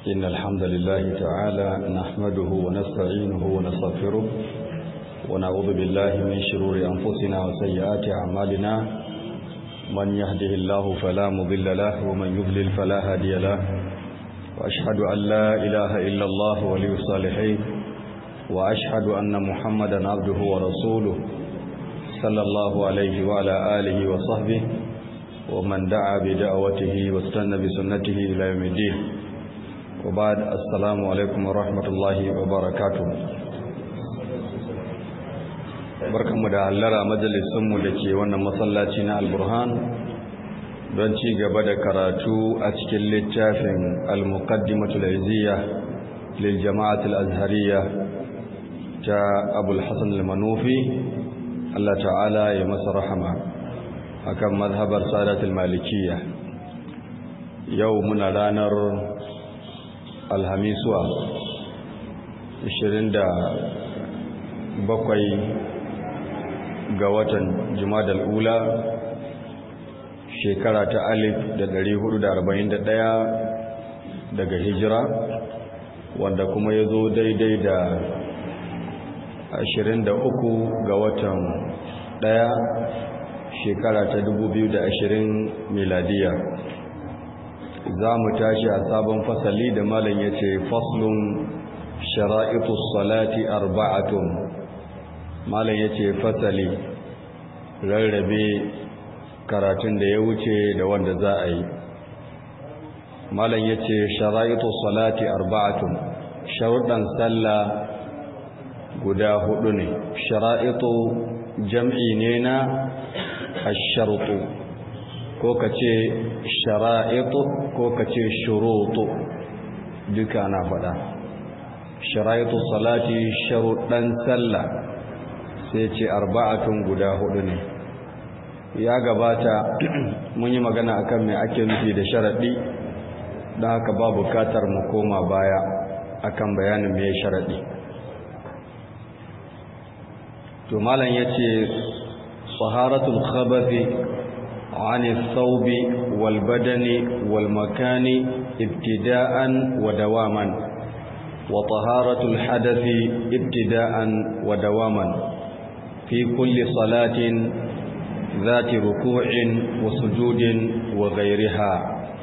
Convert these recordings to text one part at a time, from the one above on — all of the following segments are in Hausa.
إن الحمد لله تعالى نحمده ونستعينه ونستغفره ونعوذ بالله من شرور أنفسنا وسيئات أعمالنا من يهده الله فلا مضل له ومن يضلل فلا هادي له وأشهد أن لا إله إلا الله ولي الصالحين وأشهد أن محمدا عبده ورسوله صلى الله عليه وعلى آله وصحبه ومن دعا بدعوته واستنى بسنته إلى يوم الدين وبعد السلام عليكم ورحمة الله وبركاته barkanmu da hallara majalisunmu da ke wannan masallaci na alburhan don ci gaba da karatu a cikin littafin al-muqaddimatul izziya lil jama'atul azhariya ta abul hasan al-manufi Allah ta'ala ya masa rahama akan mazhabar sadatul malikiyya yau muna ranar alhamisuwa 27 ga watan jumadal ula shekara ta alif da dari hudu da arba'in da ɗaya daga hijira wanda kuma ya zo daidai da ashirin da uku ga watan ɗaya shekara ta dubu biyu da ashirin miladiya za mu tashi a sabon fasali da malam ya ce faslun shara'itu salati arba'atun malam ya ce fasali rarrabe karatun da ya wuce da wanda za a yi malam ya ce shara'itu salati arba'atun sharuɗan sallah guda hudu ne shara'itu jam'i ne na asharutu ko ka ce shara'itu ko ka ce shurutu duka na faɗa shara'itu salati sharuɗan sallah sai ce arba'atun guda hudu ne ya gabata mun yi magana akan me ake nufi da sharaɗi don haka ba bukatar mu koma baya akan bayanin me sharaɗi to malam yace taharatul khabathi عن الثوب والبدن والمكان ابتداء ودواما وطهارة الحدث ابتداء ودواما في كل صلاة ذات ركوع وسجود وغيرها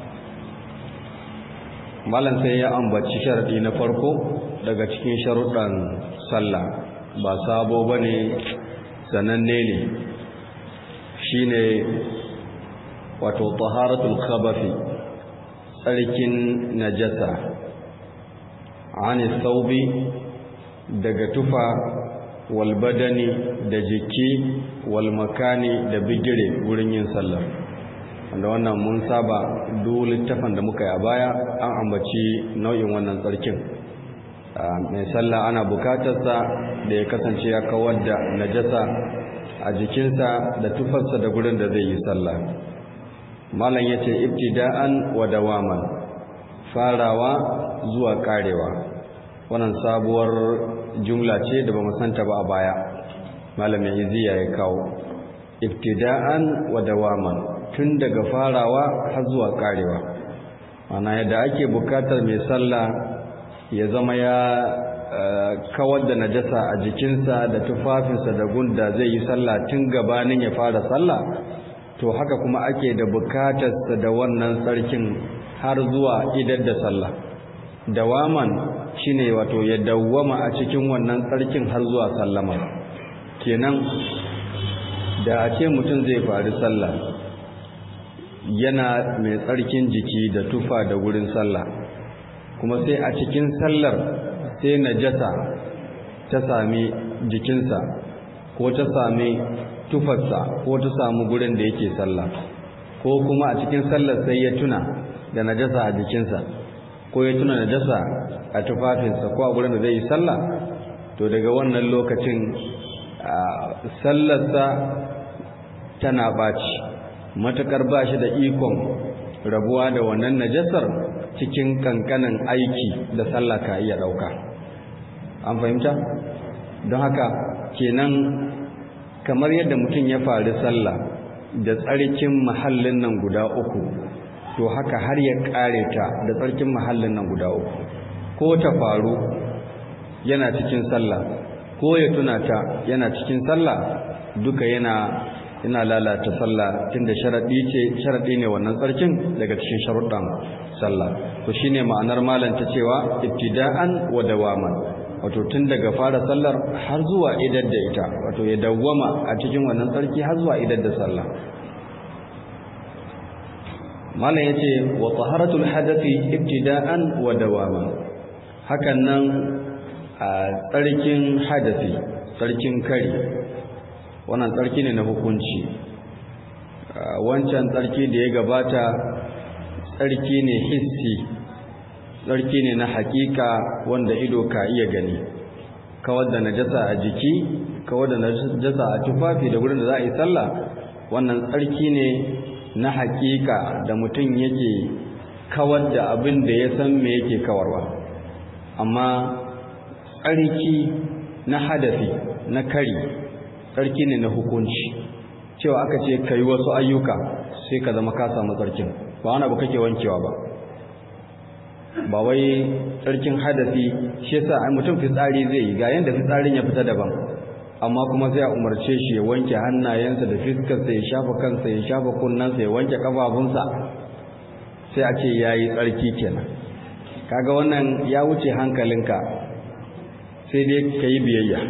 malan sai ya ambaci sharadi na farko daga cikin sharuɗan sallah ba sabo bane sananne ne shine wato taharatul khabathi tsarkin najasa ani thawbi daga tufa wal badani da jiki wal makani da bigire wurin yin sallah wanda wannan mun saba duk littafin da muka yi a baya an ambaci nau'in wannan tsarkin mai sallah ana bukatarsa da ya kasance ya kawar da najasa a jikinsa da tufarsa da gurin da zai yi sallah malam ya ce ibtida'an wa dawaman farawa zuwa karewa wannan sabuwar jumla ce da ba santa ba a baya malam ya iziya ya kawo ibtida'an wa dawaman tun daga farawa har zuwa karewa ana yadda ake bukatar mai sallah ya zama ya kawar da najasa a jikinsa da tufafinsa da gunda zai yi sallah tun gabanin ya fara sallah to haka kuma ake da bukatarsa da wannan sarkin har zuwa idar da sallah dawaman shine wato ya dawwama a cikin wannan tsarkin har zuwa sallama kenan da a ce mutum zai faru sallah yana mai tsarkin jiki da tufa da wurin sallah kuma sai a cikin sallar sai najasa ta sami jikinsa ko ta sami tufarsa ko ta samu gurin da yake sallah ko kuma a cikin sallar sai ya tuna da najasa a jikinsa ko ya tuna najasa a tufafinsa ko a gurin da zai yi sallah to daga wannan lokacin sallarsa tana ɓaci matuƙar ba shi da ikon rabuwa da wannan najasar cikin kankanin aiki da sallah ka iya ɗauka an fahimta don haka kenan kamar yadda mutum ya faru sallah da tsarkin mahallin nan guda uku to haka har ya kare ta da tsarkin mahallin nan guda uku ko ta faru yana cikin sallah ko ya tuna ta yana cikin sallah duka yana yana lalata sallah tunda sharadi ce sharadi ne wannan tsarkin daga cikin sharuɗan sallah to shine ma'anar malam ta cewa ibtida'an wa dawaman wato tun daga fara sallar har zuwa idar da ita wato ya dawwama a cikin wannan tsarki har zuwa idar da sallah malam yace wa taharatul hadathi ibtida'an wa dawaman hakan nan a tsarkin hadathi tsarkin kari wannan tsarki ne na hukunci wancan tsarki da ya gabata tsarki ne hissi tsarki ne na hakika wanda ido ka iya gani kawar da najasa a jiki kawar da najasa a tufafi da wurin da za a yi sallah wannan tsarki ne na hakika da mutum yake kawar da abin da ya san me yake kawarwa amma tsarki na hadafi na kari tsarki ne na hukunci cewa aka ce ka yi wasu ayyuka sai ka zama ka samu tsarkin ba wani abu kake wankewa ba ba wai tsarkin hadafi shi yasa ai mutum fitsari zai yi ga yanda fitsarin ya fita daban amma kuma sai a umarce shi ya wanke hannayensa da fiskarsa ya shafa kansa ya shafa kunnensa ya wanke kafafunsa sai a ce yayi tsarki kenan kaga wannan ya wuce hankalinka sai dai ka yi biyayya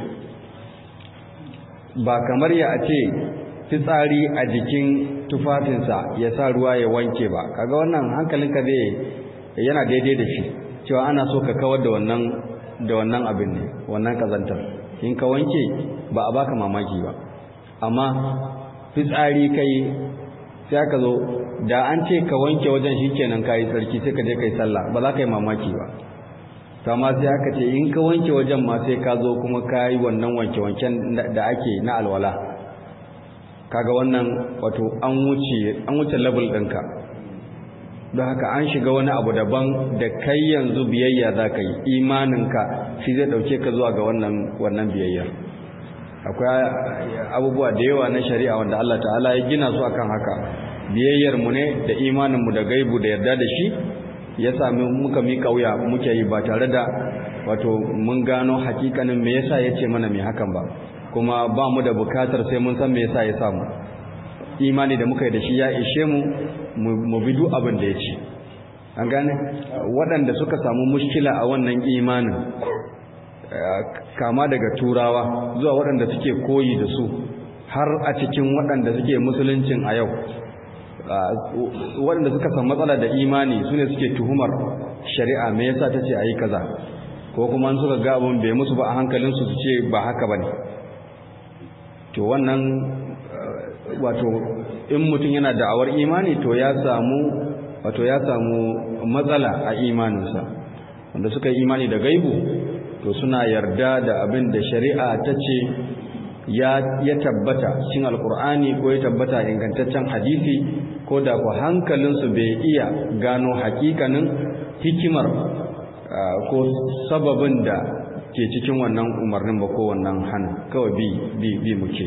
ba kamar ya ce fitsari a jikin tufafinsa ya sa ruwa ya wanke ba kaga wannan hankalinka zai yana daidai da shi cewa ana so ka kawar da wannan da wannan abin ne wannan kazantar in ka wanke ba a baka mamaki ba amma fitsari kai sai aka zo da an ce ka wanke wajen shikenan kai tsarki sai ka je kai sallah ba za ka yi mamaki ba to amma sai aka ce in ka wanke wajen ma sai ka zo kuma ka yi wannan wanke-wanken da ake na alwala kaga wannan wato an wuce an wuce level ɗinka don haka an shiga wani abu daban da kai yanzu biyayya za ka yi imaninka shi zai ɗauke ka zuwa ga wannan wannan biyayyar akwai abubuwa da yawa na shari'a wanda Allah ta'ala ya gina su akan haka biyayyar mu ne da imanin mu da gaibu da yarda da shi ya sami muka mi kauya muke yi ba tare da wato mun gano hakikanin me yasa yace mana me hakan ba kuma ba mu da bukatar sai mun san me yasa ya samu imani da muka yi da shi ya ishe mu mu bi duk abin da ya ce an gane waɗanda suka samu mushkila a wannan imanin kama daga turawa zuwa waɗanda suke koyi da su har a cikin waɗanda suke musuluncin a yau waɗanda suka san matsala da imani su ne suke tuhumar shari'a me yasa ta ce a yi kaza ko kuma suka ga abin bai musu ba a hankalinsu su ce ba haka ba ne to wannan wato in mutum yana da'awar imani to ya samu wato ya samu matsala a imaninsa wanda suka yi imani da gaibu to suna yarda da abin da shari'a ta ce ya ya tabbata cikin alkur'ani ko ya tabbata ingantaccen hadisi ko da ku hankalinsu bai iya gano hakikanin hikimar ko sababin da ke cikin wannan umarnin ba ko wannan hana kawai bi bi bi muke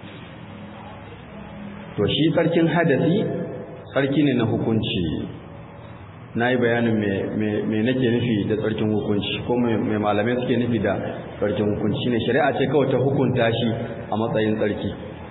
to shi tsarkin hadasi tsarki ne na hukunci na yi bayanin me nake nufi da tsarkin hukunci ko mai malamai suke nufi da tsarkin hukunci ne shari'a ce kawai ta hukunta shi a matsayin tsarki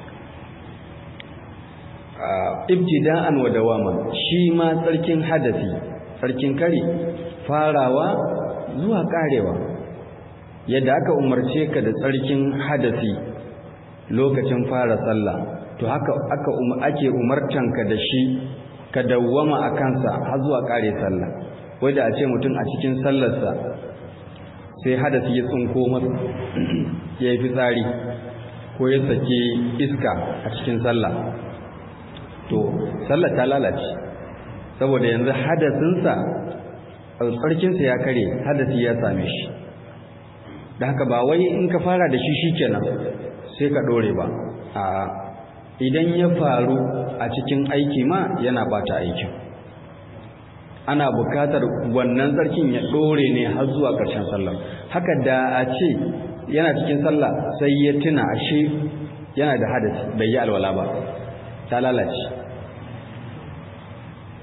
ibtida'an wa dawaman shi ma tsarkin hadasi tsarkin kare farawa zuwa karewa yadda aka umarce ka da tsarkin hadasi lokacin fara sallah to haka aka ake umartanka da shi ka dawwama a kansa har zuwa kare sallah wanda a ce mutum a cikin sallarsa sai hadasi ya tsinko masa ya yi fitsari ko ya saki iska a cikin sallah to sallah ta lalace saboda yanzu hadasinsa tsarkinsa ya kare hadasi ya same shi da haka ba wai in ka fara da shi shikenan sai ka dore ba a idan ya faru a cikin aiki ma yana bata aikin ana bukatar wannan tsarkin ya dore ne har zuwa ƙarshen sallah haka da a ce yana cikin sallah sai ya tuna ashe yana da hadasi bai yi alwala ba ta lalace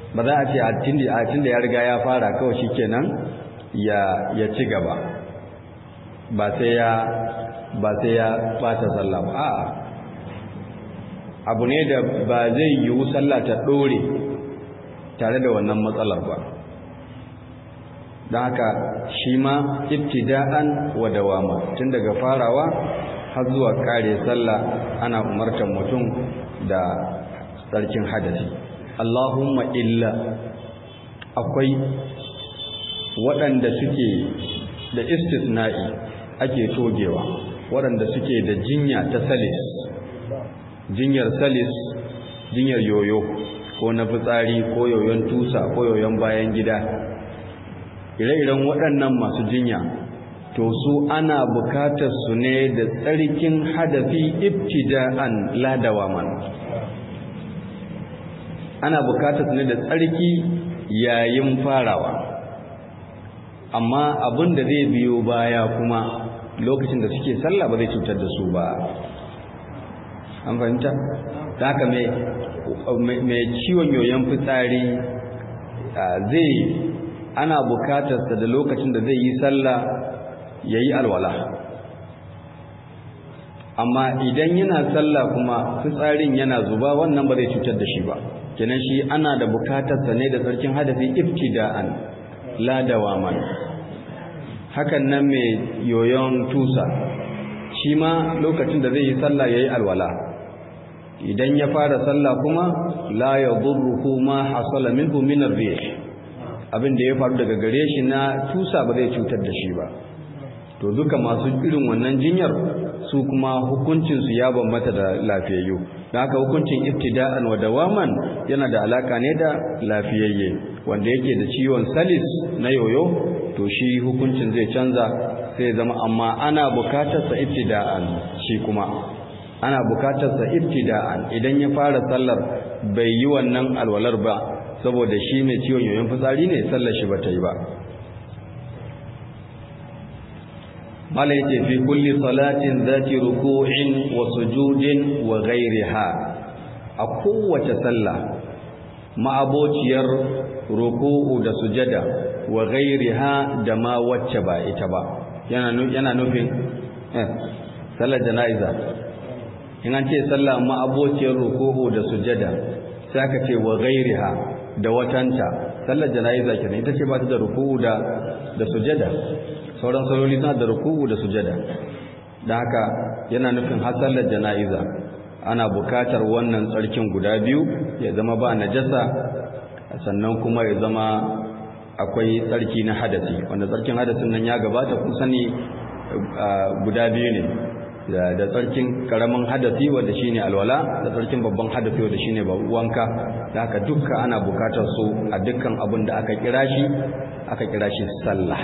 ba za a ce a tun da ya riga ya fara kawai shi kenan ya ci gaba ba sai ya ba sai ya bata sallah ba a'a abu ne da ba zai yiwu sallah ta dore tare da wannan matsalar ba don haka shi ma ibtida'an wa dawama tun daga farawa har zuwa kare sallah ana umartar mutum da tsarkin hadasi Allahumma illa akwai waɗanda suke da istisna'i ake togewa waɗanda suke da jinya ta salis jinyar salis jinyar yoyo ko na fitsari ko yoyon tusa ko yoyon bayan gida ire-iren waɗannan masu jinya to su ana bukatar su ne da tsarkin hadafi ibtida'an ladawaman ana bukatar su ne da tsarki yayin farawa amma abin da zai biyo baya kuma lokacin da suke sallah ba zai cutar da su ba an fahimta da haka mai ciwon yoyon fitsari zai ana bukatarsa da lokacin da zai yi sallah ya yi alwala amma idan yana sallah kuma fitsarin yana zuba wannan ba zai cutar da shi ba kenan shi ana da bukatarsa ne da sarkin hadafi ibtida'an la dawaman hakan nan mai yoyon tusa shi ma lokacin da zai yi sallah yayi alwala idan ya fara sallah kuma la yadurruhu ma hasala minhu min ar-rih abin da ya faru daga gare shi na tusa ba zai cutar da shi ba to duka masu irin wannan jinyar su kuma hukuncinsu ya bambata da lafiyayyu don haka hukuncin ibtida'an wa dawaman yana da alaka ne da lafiyayye wanda yake da ciwon salis na yoyo to shi hukuncin zai canza sai zama amma ana bukatar sa ibtida'an shi kuma ana bukatar sa ibtida'an idan ya fara sallar bai yi wannan alwalar ba saboda shi mai ciwon yoyon fitsari ne sallar shi bata yi ba mala yace fi kulli salatin zati ruku'in wa sujudin wa ghayriha a kowace sallah ma'abociyar ruku'u da sujada wa ghayriha da ma wacce ba ita ba yana yana nufin eh sallar janaiza in an ce sallah ma'abociyar ruku'u da sujada sai aka ce wa ghayriha da watanta sallar janaiza kenan ita ce ba ta da ruku'u da da sujada sauran saloli suna da ruku'u da sujada da haka yana nufin hasallar jana'iza ana bukatar wannan tsarkin guda biyu ya zama ba najasa sannan kuma ya zama akwai tsarki na hadasi wanda tsarkin hadasin nan ya gabata kun sani guda biyu ne da tsarkin karamin hadasi wanda shine alwala da tsarkin babban hadasi wanda shine wanka da haka dukka ana bukatar su a dukkan abin da aka kira shi aka kira shi sallah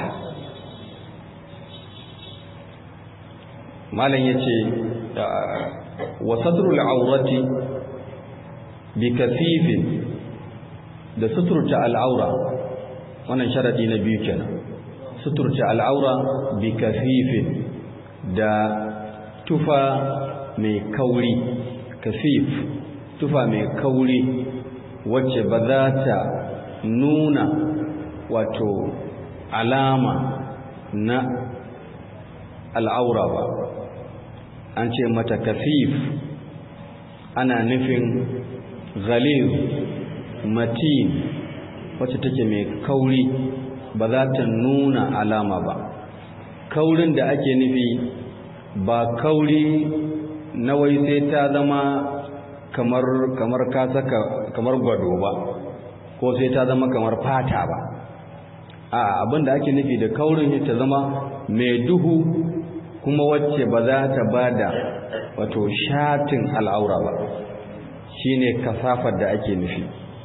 malam yace wa satrul awrati bi kasifin da suturta al'aura wannan sharadi na biyu kenan suturta al'aura bi kasifin da tufa mai kauri kasif tufa mai kauri wacce ba za ta nuna wato alama na al'aura ba an ce mata kafif ana nufin ghalib matin wacce take mai kauri ba za ta nuna alama ba kaurin da ake nufi ba kauri na wai sai ta zama kamar kamar ka saka kamar gwado ba ko sai ta zama kamar fata ba a abinda ake nufi da kaurin ta zama mai duhu kuma wacce ba za ta bada wato shatin al'aura ba shine kasafar da ake nufi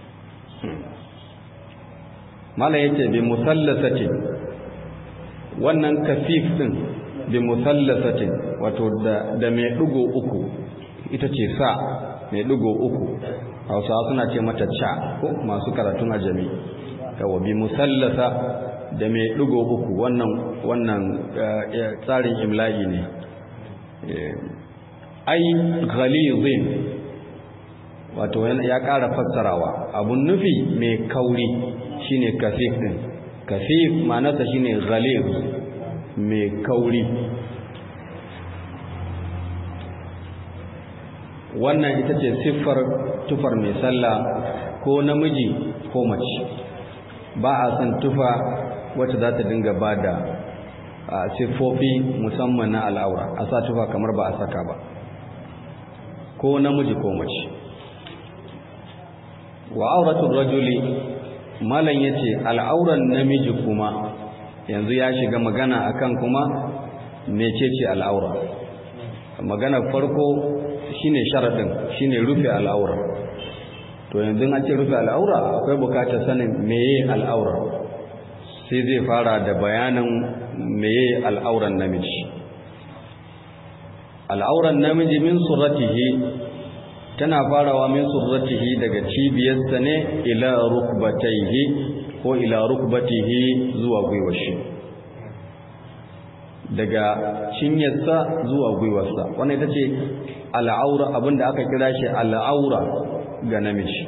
mala yace bi musallasati wannan kasif din bi musallasati wato da da mai dugo uku ita ce sa mai dugo uku Hausawa suna ce mata cha ko masu karatun ajami yawa bi musallasa da mai ɗigo uku wannan wannan tsarin imla'i ne ai ghalizin wato ya ƙara fassarawa abun nufi mai kauri shine kafif din kafif ma'anarsa shine ghalib mai kauri wannan ita ce siffar tufar mai sallah ko namiji ko mace ba a san tufa wacce za ta dinga ba da siffofi musamman na al'aura a sa tufa kamar ba a saka ba ko namiji ko mace wa auratul rajuli malam yace al'auran namiji kuma yanzu ya shiga magana akan kuma mecece al'aura magana farko shine sharadin shine rufe al'aura to yanzu an ce rufe al'aura akwai bukatar sanin meye al'aura sai zai fara da bayanin meye al'auran namiji al'auran namiji min surratihi tana farawa min surratihi daga cibiyarsa ne ila rukbataihi ko ila rukbatihi zuwa gwiwashi daga cinyarsa zuwa gwiwarsa wannan ita ce al'aura abinda aka kira shi al'aura ga namiji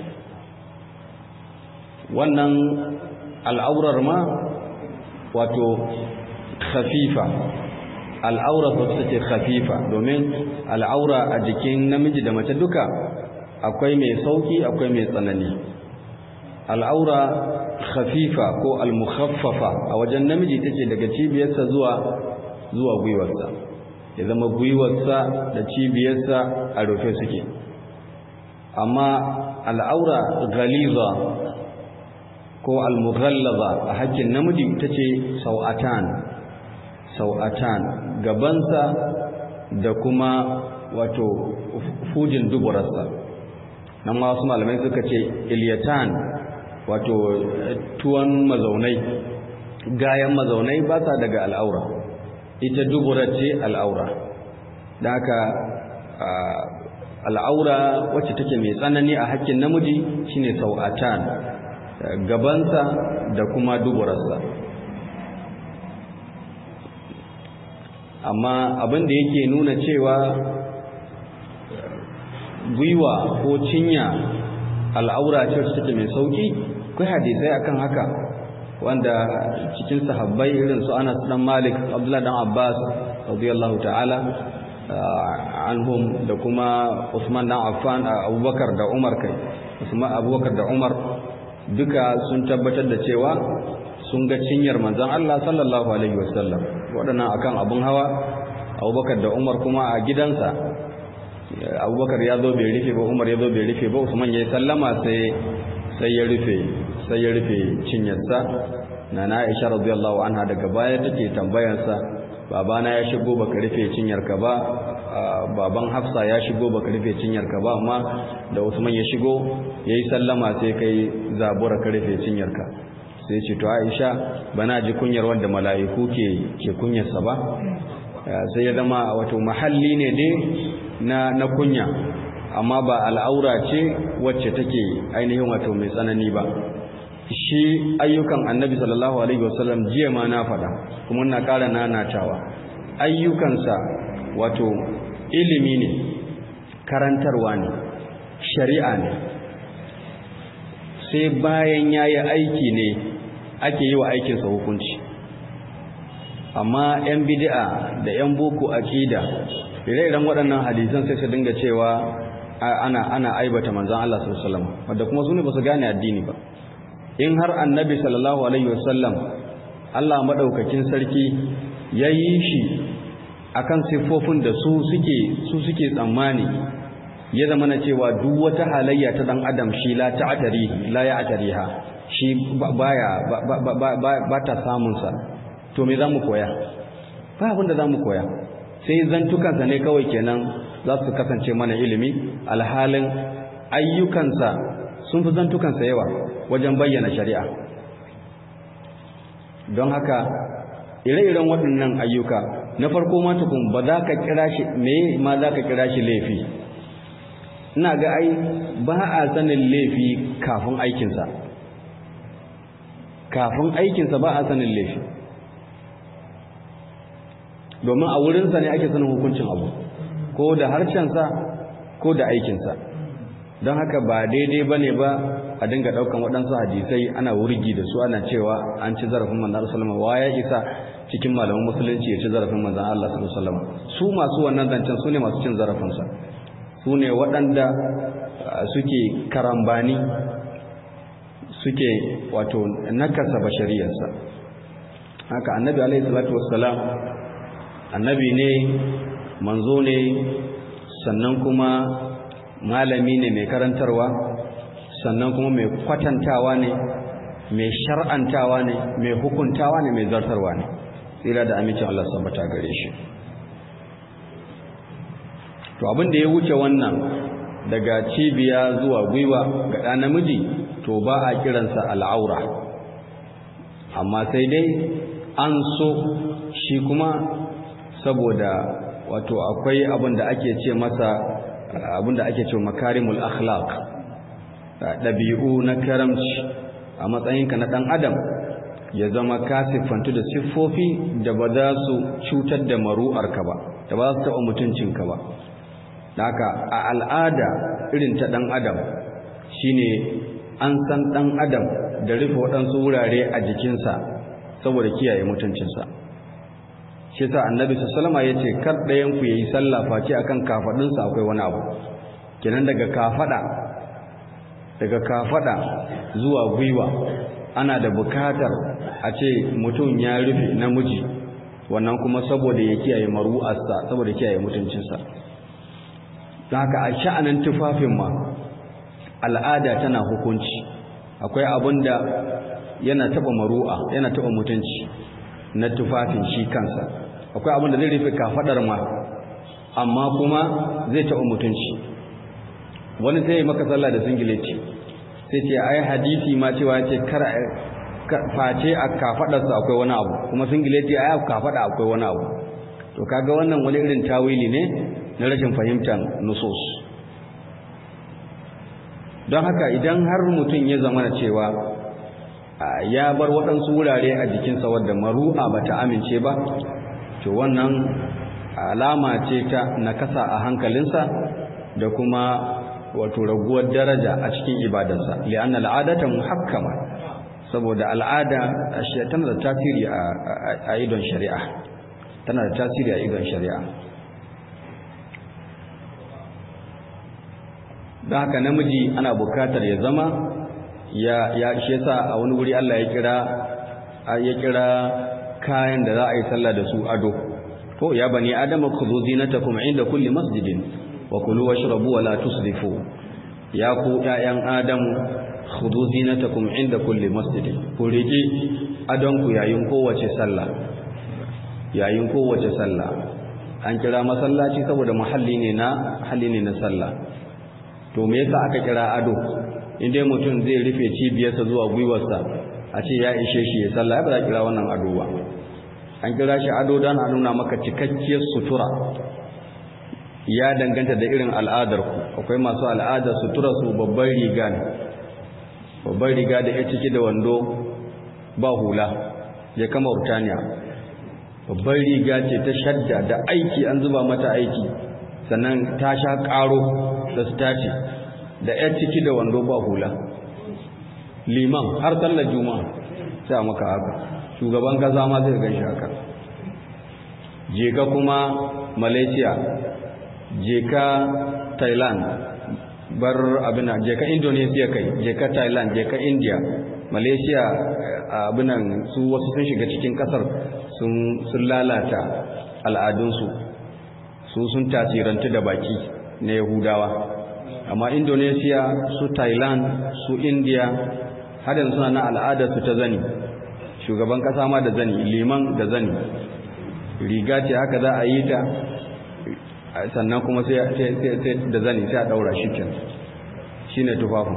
wannan al'aurar ma wato khafifa al'aura wacce take khafifa domin al'aura a jikin namiji da mace duka akwai mai sauki akwai mai tsanani al'aura khafifa ko al-mukhaffafa a wajen namiji tace daga cibiyarsa zuwa zuwa gwiwarsa ya zama gwiwarsa da cibiyarsa a rufe suke amma al'aura ghaliza ko al-mughallaza a hakkin namiji tace sau'atan sau'atan gabansa da kuma wato fujin duburarsa nan ma wasu malamai suka ce ilyatan wato tuwon mazaunai gayan mazaunai ba sa daga al'aura ita duburar ce al'aura da haka al'aura wacce take mai tsanani a hakkin namiji shine sau'atan gabansa da kuma duburarsa amma abin da yake nuna cewa gwiwa ko cinya al'aura ce wacce take mai sauki kai hadisai akan haka wanda cikin sahabbai irin su Anas dan Malik Abdullah dan Abbas radiyallahu ta'ala anhum da kuma Usman dan Affan Abubakar da Umar kai Usman Abubakar da Umar duka sun tabbatar da cewa sun ga cinyar manzon Allah sallallahu alaihi wasallam waɗannan akan abun hawa Abubakar da Umar kuma a gidansa Abubakar ya zo bai rufe ba Umar ya zo bai rufe ba Usman ya sallama sai sai ya rufe sai ya rufe cinyarsa nana Aisha radiyallahu anha daga baya take tambayarsa babana ya shigo baka rufe cinyarka ba baban Hafsa ya shigo baka rufe cinyarka ba amma da Usman ya shigo yayi sallama sai kai zabura ka rufe cinyarka sai ce to Aisha bana ji kunyar wanda mala'iku ke ke kunyarsa ba sai ya zama wato mahalli ne dai na na kunya amma ba al'aura ce wacce take ainihin wato mai tsanani ba shi ayyukan annabi sallallahu alaihi wasallam jiya ma na faɗa kuma na ƙara nanatawa ayyukansa wato ilimi ne karantarwa ne shari'a ne sai bayan ya yi aiki ne ake yi wa aikinsa hukunci amma 'yan bidi'a da 'yan boko aƙida ire-iren waɗannan hadisan sai su dinga cewa ana ana aibata manzon Allah sallallahu alaihi wasallam wanda kuma su ne ba su gane addini ba in har annabi sallallahu alaihi wasallam Allah madaukakin sarki ya yi shi akan siffofin da su suke su suke tsammani ya zama na cewa duk wata halayya ta dan adam shi la ta'tari la ya'tariha shi baya ba ta samun sa to me zamu koya ba abin da zamu koya sai zantukansa ne kawai kenan za su kasance mana ilimi alhalin ayyukansa sun fi zantukansa yawa wajen bayyana shari'a don haka ire-iren waɗannan ayyuka na farko ma tukun ba za ka kira shi me ma za ka kira shi laifi ina ga ai ba a sanin laifi kafin aikinsa kafin aikinsa ba a sanin laifi domin a wurinsa ne ake sanin hukuncin abu ko da harshensa ko da aikinsa don haka ba daidai ba ne ba a dinga ɗaukan waɗansu hadisai ana wurgi da su ana cewa an ci zarafin manzan sallama wa ya isa cikin malaman musulunci ya ci zarafin manzan Allah sallama su masu wannan zancen su ne masu cin zarafinsa su ne waɗanda suke karambani suke wato nakasa bashariyarsa haka annabi alaihi salatu wassalam annabi ne manzo ne sannan kuma malami ne mai karantarwa sannan kuma mai kwatantawa ne mai shar'antawa ne mai hukuntawa ne mai zartarwa ne tsira da amincin Allah sabbata gare shi to abin da ya wuce wannan daga cibiya zuwa gwiwa ga ɗa namiji to ba a kiransa al'aura amma sai dai an so shi kuma saboda wato akwai abin da ake ce masa abin da ake ce makarimul akhlaq ɗabi'u na karamci a matsayinka na ɗan adam ya zama ka siffantu da siffofi da ba za su cutar da maru'arka ba da ba za su taɓa mutuncinka ba haka a al'ada irin ta ɗan adam shine an san ɗan adam da rufe waɗansu wurare a jikinsa saboda kiyaye mutuncinsa shi sa annabi sallama ya ce kar ɗayan ku yayi sallah face akan kafaɗinsa akwai wani abu kenan daga kafaɗa daga kafaɗa zuwa gwiwa ana da bukatar a ce mutum ya rufe namiji wannan kuma saboda ya kiyaye maru'arsa saboda kiyaye mutuncinsa don haka a sha'anin tufafin ma al'ada tana hukunci akwai abin da yana taɓa maru'a yana taɓa mutunci na tufafin shi kansa akwai abin da zai rufe kafaɗar ma amma kuma zai taɓa mutunci wani sai ya maka sallah da singileti sai ce ai hadisi ma cewa ce kar face a kafadarsa akwai wani abu kuma singileti ai a kafada akwai wani abu to kaga wannan wani irin tawili ne na rashin fahimtar nusus don haka idan har mutum ya zama cewa ya bar waɗansu wurare a jikinsa wadda maru'a ba ta amince ba to wannan alama ce ta nakasa a hankalinsa da kuma wato raguwar daraja a cikin ibadarsa li'anna al'adata muhakkama saboda al'ada tana da tasiri a idon shari'a tana da tasiri a idon shari'a don haka namiji ana bukatar ya zama ya ya shi yasa a wani wuri Allah ya kira ya kira kayan da za a yi sallah da su ado to ya bani adama khudhu zinatakum inda kulli masjidin wa kulu washrabu wa la tusrifu ya ku ƴaƴan adamu khudhu zinatakum inda kulli masjidin ku riki adon ku yayin kowace sallah yayin kowace sallah an kira masallaci saboda muhalli ne na halli ne na sallah to me yasa aka kira ado inda mutum zai rufe cibiyarsa zuwa gwiwarsa a ce ya ishe shi ya sallah ya ba za kira wannan ado ba an kira shi ado don a nuna maka cikakkiyar sutura ya danganta da irin al'adarku akwai masu al'adar sutura su babban riga ne babban riga da ya ciki da wando ba hula ya kama urtaniya babban riga ce ta shadda da aiki an zuba mata aiki sannan ta sha ƙaro da su tace da ya ciki da wando ba hula liman har sallar juma'a sai maka haka shugaban kaza ma zai gan shi haka je ka kuma malaysia je ka thailand bar abinan je ka indonesia kai je ka thailand je ka india malaysia abinan su wasu sun shiga cikin kasar sun lalata al'adunsu su sun tasirantu da baki na yahudawa amma indonesia su thailand su india har yanzu suna na al'adarsu ta zani shugaban kasa ma da zani liman da zani riga ce haka za a yi ta sannan kuma sai da zani sai a daura shi ken shi ne tufafin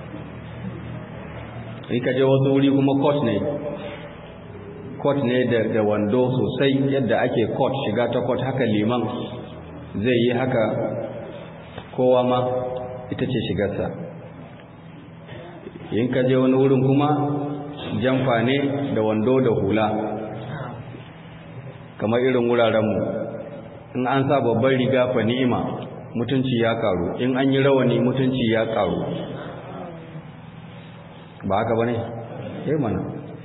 in ka je wasu wuri kuma court ne court ne da wando sosai yadda ake court shiga ta court haka liman zai yi haka kowa ma ita ce shigarsa in ka je wani wurin kuma jamfa ne da wando da hula kamar irin wurarenmu in an sa babban riga fa ni'ima mutunci ya karu in an yi rawani mutunci ya karu ba haka ba ne? eh mana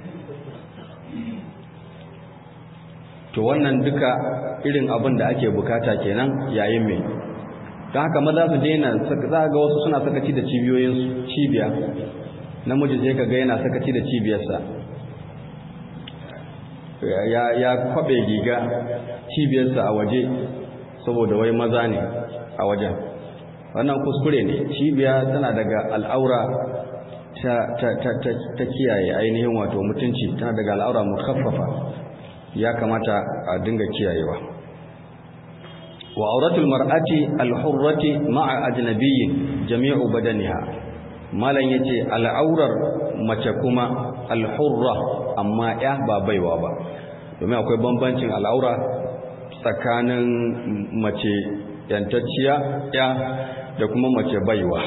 to wannan duka irin abin da ake bukata kenan yayin mai don haka maza su daina za ga wasu suna sakaci da cibiyoyinsu cibiya namiji je ka ga yana sakaci da cibiyarsa ya kwabe giga cibiyarsa a waje saboda wai maza ne a wajen wannan kuskure ne cibiya tana daga al'aura ta kiyaye ainihin wato mutunci tana daga al'aura mukaffafa ya kamata a dinga kiyayewa wa auratul mar'ati al-hurrati ma'a ajnabiyyin jami'u badaniha malan yace al'aurar mace kuma al-hurra amma ya ba baiwa ba domin akwai bambancin al'aura tsakanin mace yantacciya ya da kuma mace baiwa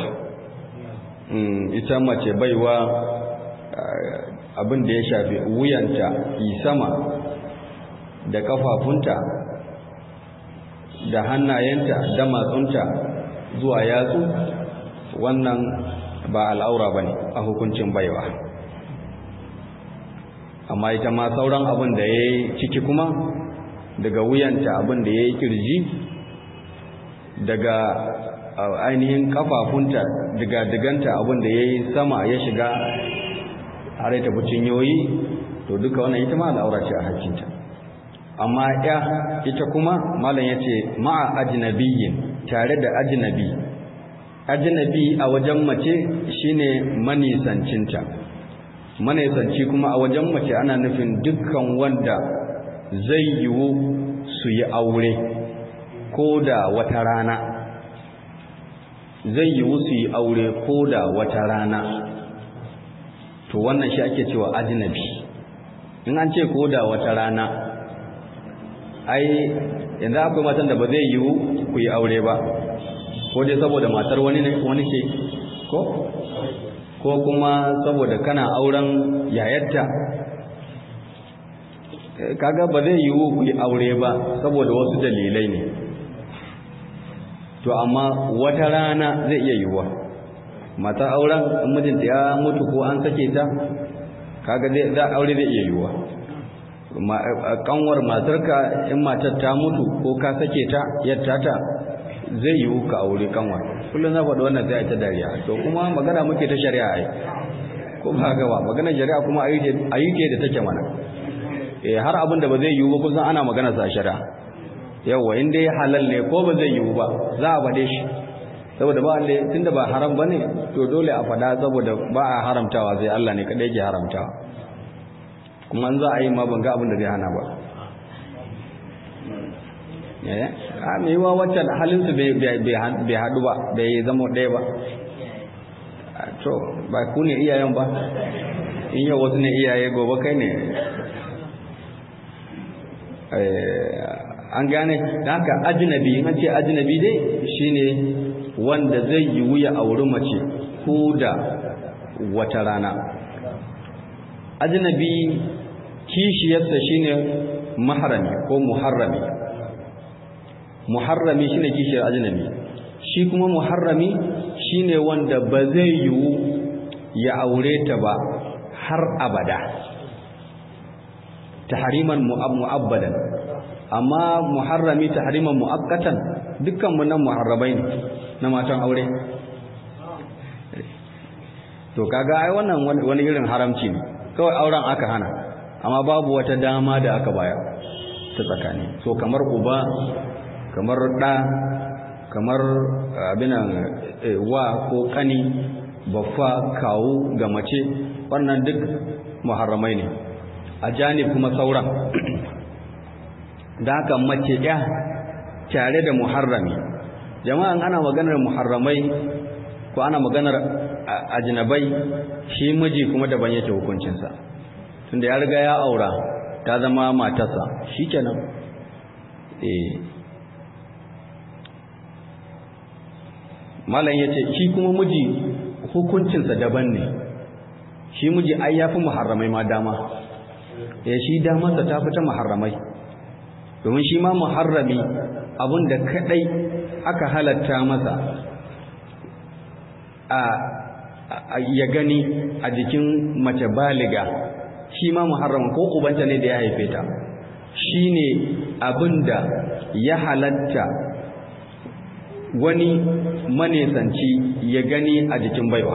ita mace baiwa abin da ya shafi wuyanta yi sama da kafafunta da hannayenta da matsunta zuwa yatsu wannan ba al'aura ba ne a hukuncin baiwa amma ita ma sauran abin da ya yi ciki kuma daga wuyanta abin da ya yi kirji daga ainihin kafafunta daga diganta abin da ya yi sama ya shiga har ya tafi cinyoyi to duka wannan ita ma al'aura ce a hakkinta amma ya ita kuma malam ya ce ma'a ajnabiyyin tare da ajnabi ajnabi a wajen mace shine manisancinta manisanci kuma a wajen mace ana nufin dukkan wanda zai yiwu su yi aure ko da wata rana zai yiwu su yi aure ko da wata rana to wannan shi ake cewa ajnabi in an ce ko da wata rana ai yanzu akwai matan da ba zai yiwu ku yi aure ba ko dai saboda matar wani ne wani ce ko ko kuma saboda kana auren yayarta kaga ba zai yiwu ku yi aure ba saboda wasu dalilai ne to amma wata rana zai iya yiwuwa mata auren mijinta ya mutu ko an sake ta kaga zai za aure zai iya yiwuwa kanwar matarka in matar ta mutu ko ka sake ta yadda ta zai yiwu ka aure kanwar kullum na faɗi wannan sai ta dariya to kuma magana muke ta shari'a ai ko ba haka ba maganar shari'a kuma a yi da take mana eh har abin da ba zai yiwu ba kusan ana magana sa shari'a yawa in dai halal ne ko ba zai yiwu ba za a faɗe shi saboda ba Allah tunda ba haram bane to dole a faɗa saboda ba a haramtawa sai Allah ne kadai yake haramtawa kuma an za a yi ma ban ga abin da zai hana ba eh a me yiwa wacce halin su bai bai hadu ba bai zama ɗaya ba to ba ku ne iyayen ba in yau wasu ne iyaye gobe kai ne an gane da haka ajinabi an ce ajinabi dai shine wanda zai yi wuya a wurin mace ko da wata rana ajinabi kishiyarsa shine maharami ko muharrami muharrami shine kishiyar ajinabi shi kuma muharrami shine wanda ba zai yiwu ya aure ta ba har abada tahriman mu'abbadan amma muharrami tahriman muakkatan dukkan mu nan muharrabai ne na matan aure to kaga ai wannan wani irin haramci ne kawai auren aka hana amma babu wata dama da aka baya ta tsakani so kamar uba kamar da kamar abinan wa ko kani baffa kawu ga mace wannan duk muharramai ne a janib kuma sauran da haka mace ya tare da muharrami jama'an ana maganar muharramai ko ana maganar ajnabai shi miji kuma daban yake hukuncinsa tunda ya riga ya aura ta zama matarsa shikenan eh malam yace shi kuma miji hukuncinsa daban ne shi miji ai yafi muharramai ma dama eh shi damarsa ta fita muharramai domin shi ma muharrami abin da kadai aka halatta masa a ya gani a jikin mace baliga shi ma muharram ko ubanta ne da ya haife ta shine abinda ya halatta wani manesanci ya gani a jikin baiwa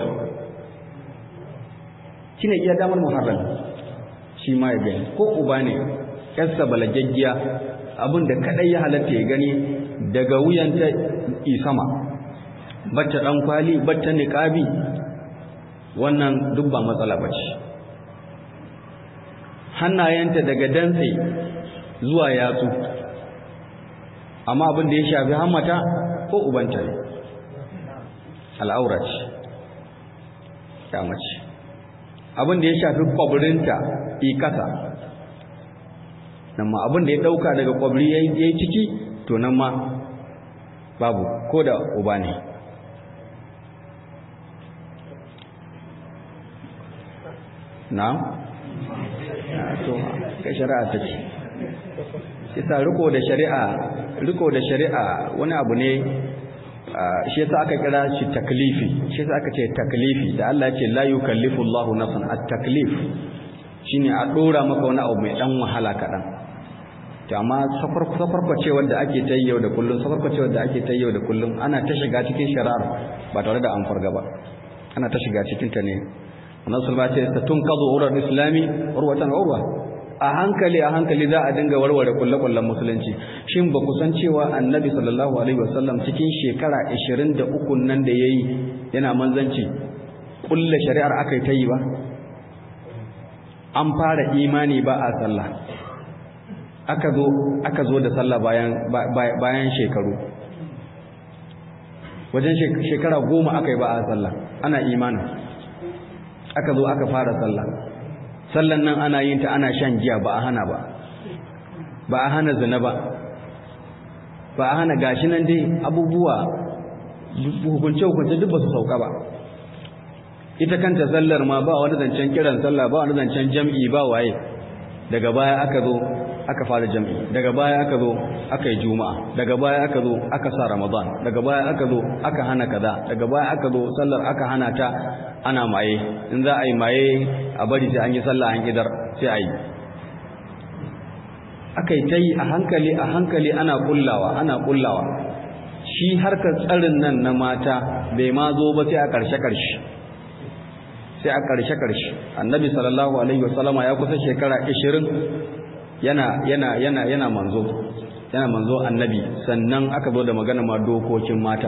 shine iya damar muharram shi ma ya gani ko uba ne yarsa balagaggiya abinda kadai ya halatta ya gani daga wuyanta isama bata dan kwali bata niqabi wannan duk ba matsala bace hannayenta daga dantse zuwa yatsu amma abin da ya shafi hammata ko ubanta ne al'aura ce ya mace abin da ya shafi kwabirinta ikasa nan ma abin da ya dauka daga kwabri ya yi ciki to nan ma babu ko da uba ne na? to kai shari'a ta ce isa riko da shari'a riko da shari'a wani abu ne shi yasa aka kira shi taklifi shi yasa aka ce taklifi da Allah ya ce la yukallifu Allahu nafsan at-taklif shine a dora maka wani abu mai dan wahala kadan to amma safarkwace wanda ake ta yau da kullum safarkwace wanda ake ta yau da kullum ana ta shiga cikin shari'ar ba tare da an farga ba ana ta shiga cikin ta ne annabi sallallahu alaihi wasallam ce tunqadu urul islami urwatan urwa a hankali a hankali za a dinga warware kullakullan musulunci shin ba ku san cewa annabi sallallahu alaihi wasallam cikin shekara 23 nan da yayi yana manzanci kullu shari'ar akai ta yi ba an fara imani ba a sallah aka zo aka zo da sallah bayan bayan shekaru wajen shekara goma aka yi ba a sallah ana imanin aka zo aka fara sallah sallan nan ana yin ta ana shan giya ba a hana ba ba a hana zina ba ba a hana gashi nan dai abubuwa hukunce hukunce duk ba su sauka ba ita kanta sallar ma ba wani zancen kiran sallah ba wani zancen jam'i ba waye daga baya aka zo aka fara jam'i daga baya aka zo aka yi juma'a daga baya aka zo aka sa ramadan daga baya aka zo aka hana kaza daga baya aka zo sallar aka hana ta ana maye in za a yi maye a bari sai an yi sallah an idar sai a yi aka yi ta yi a hankali a hankali ana kullawa ana kullawa shi harkar tsarin nan na mata bai ma zo ba sai a ƙarshe-ƙarshe sai a ƙarshe-ƙarshe annabi sallallahu alaihi wasallama ya kusa shekara 20 yana yana yana yana manzo yana manzo annabi sannan aka zo da magana ma dokokin mata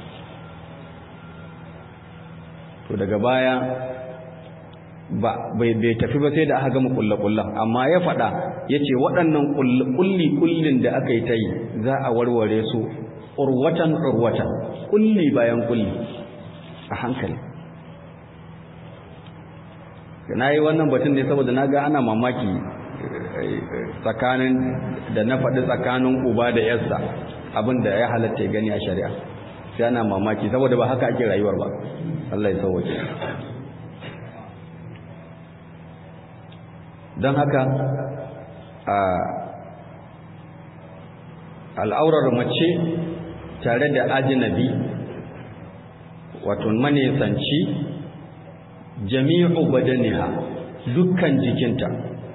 to daga baya ba bai bai tafi ba sai da aka gama kullakullan amma ya faɗa yace waɗannan kulli kullin da aka yi ta yi za a warware su urwatan urwatan kulli bayan kulli a hankali na yi wannan batun ne saboda na ga ana mamaki tsakanin da na faɗi tsakanin uba da yarsa abin da ya halatta ya gani a shari'a sai ana mamaki saboda ba haka ake rayuwar ba Allah ya sauwace don haka al'aurar mace tare da ajinabi wato manesanci jami'u badaniha dukkan jikinta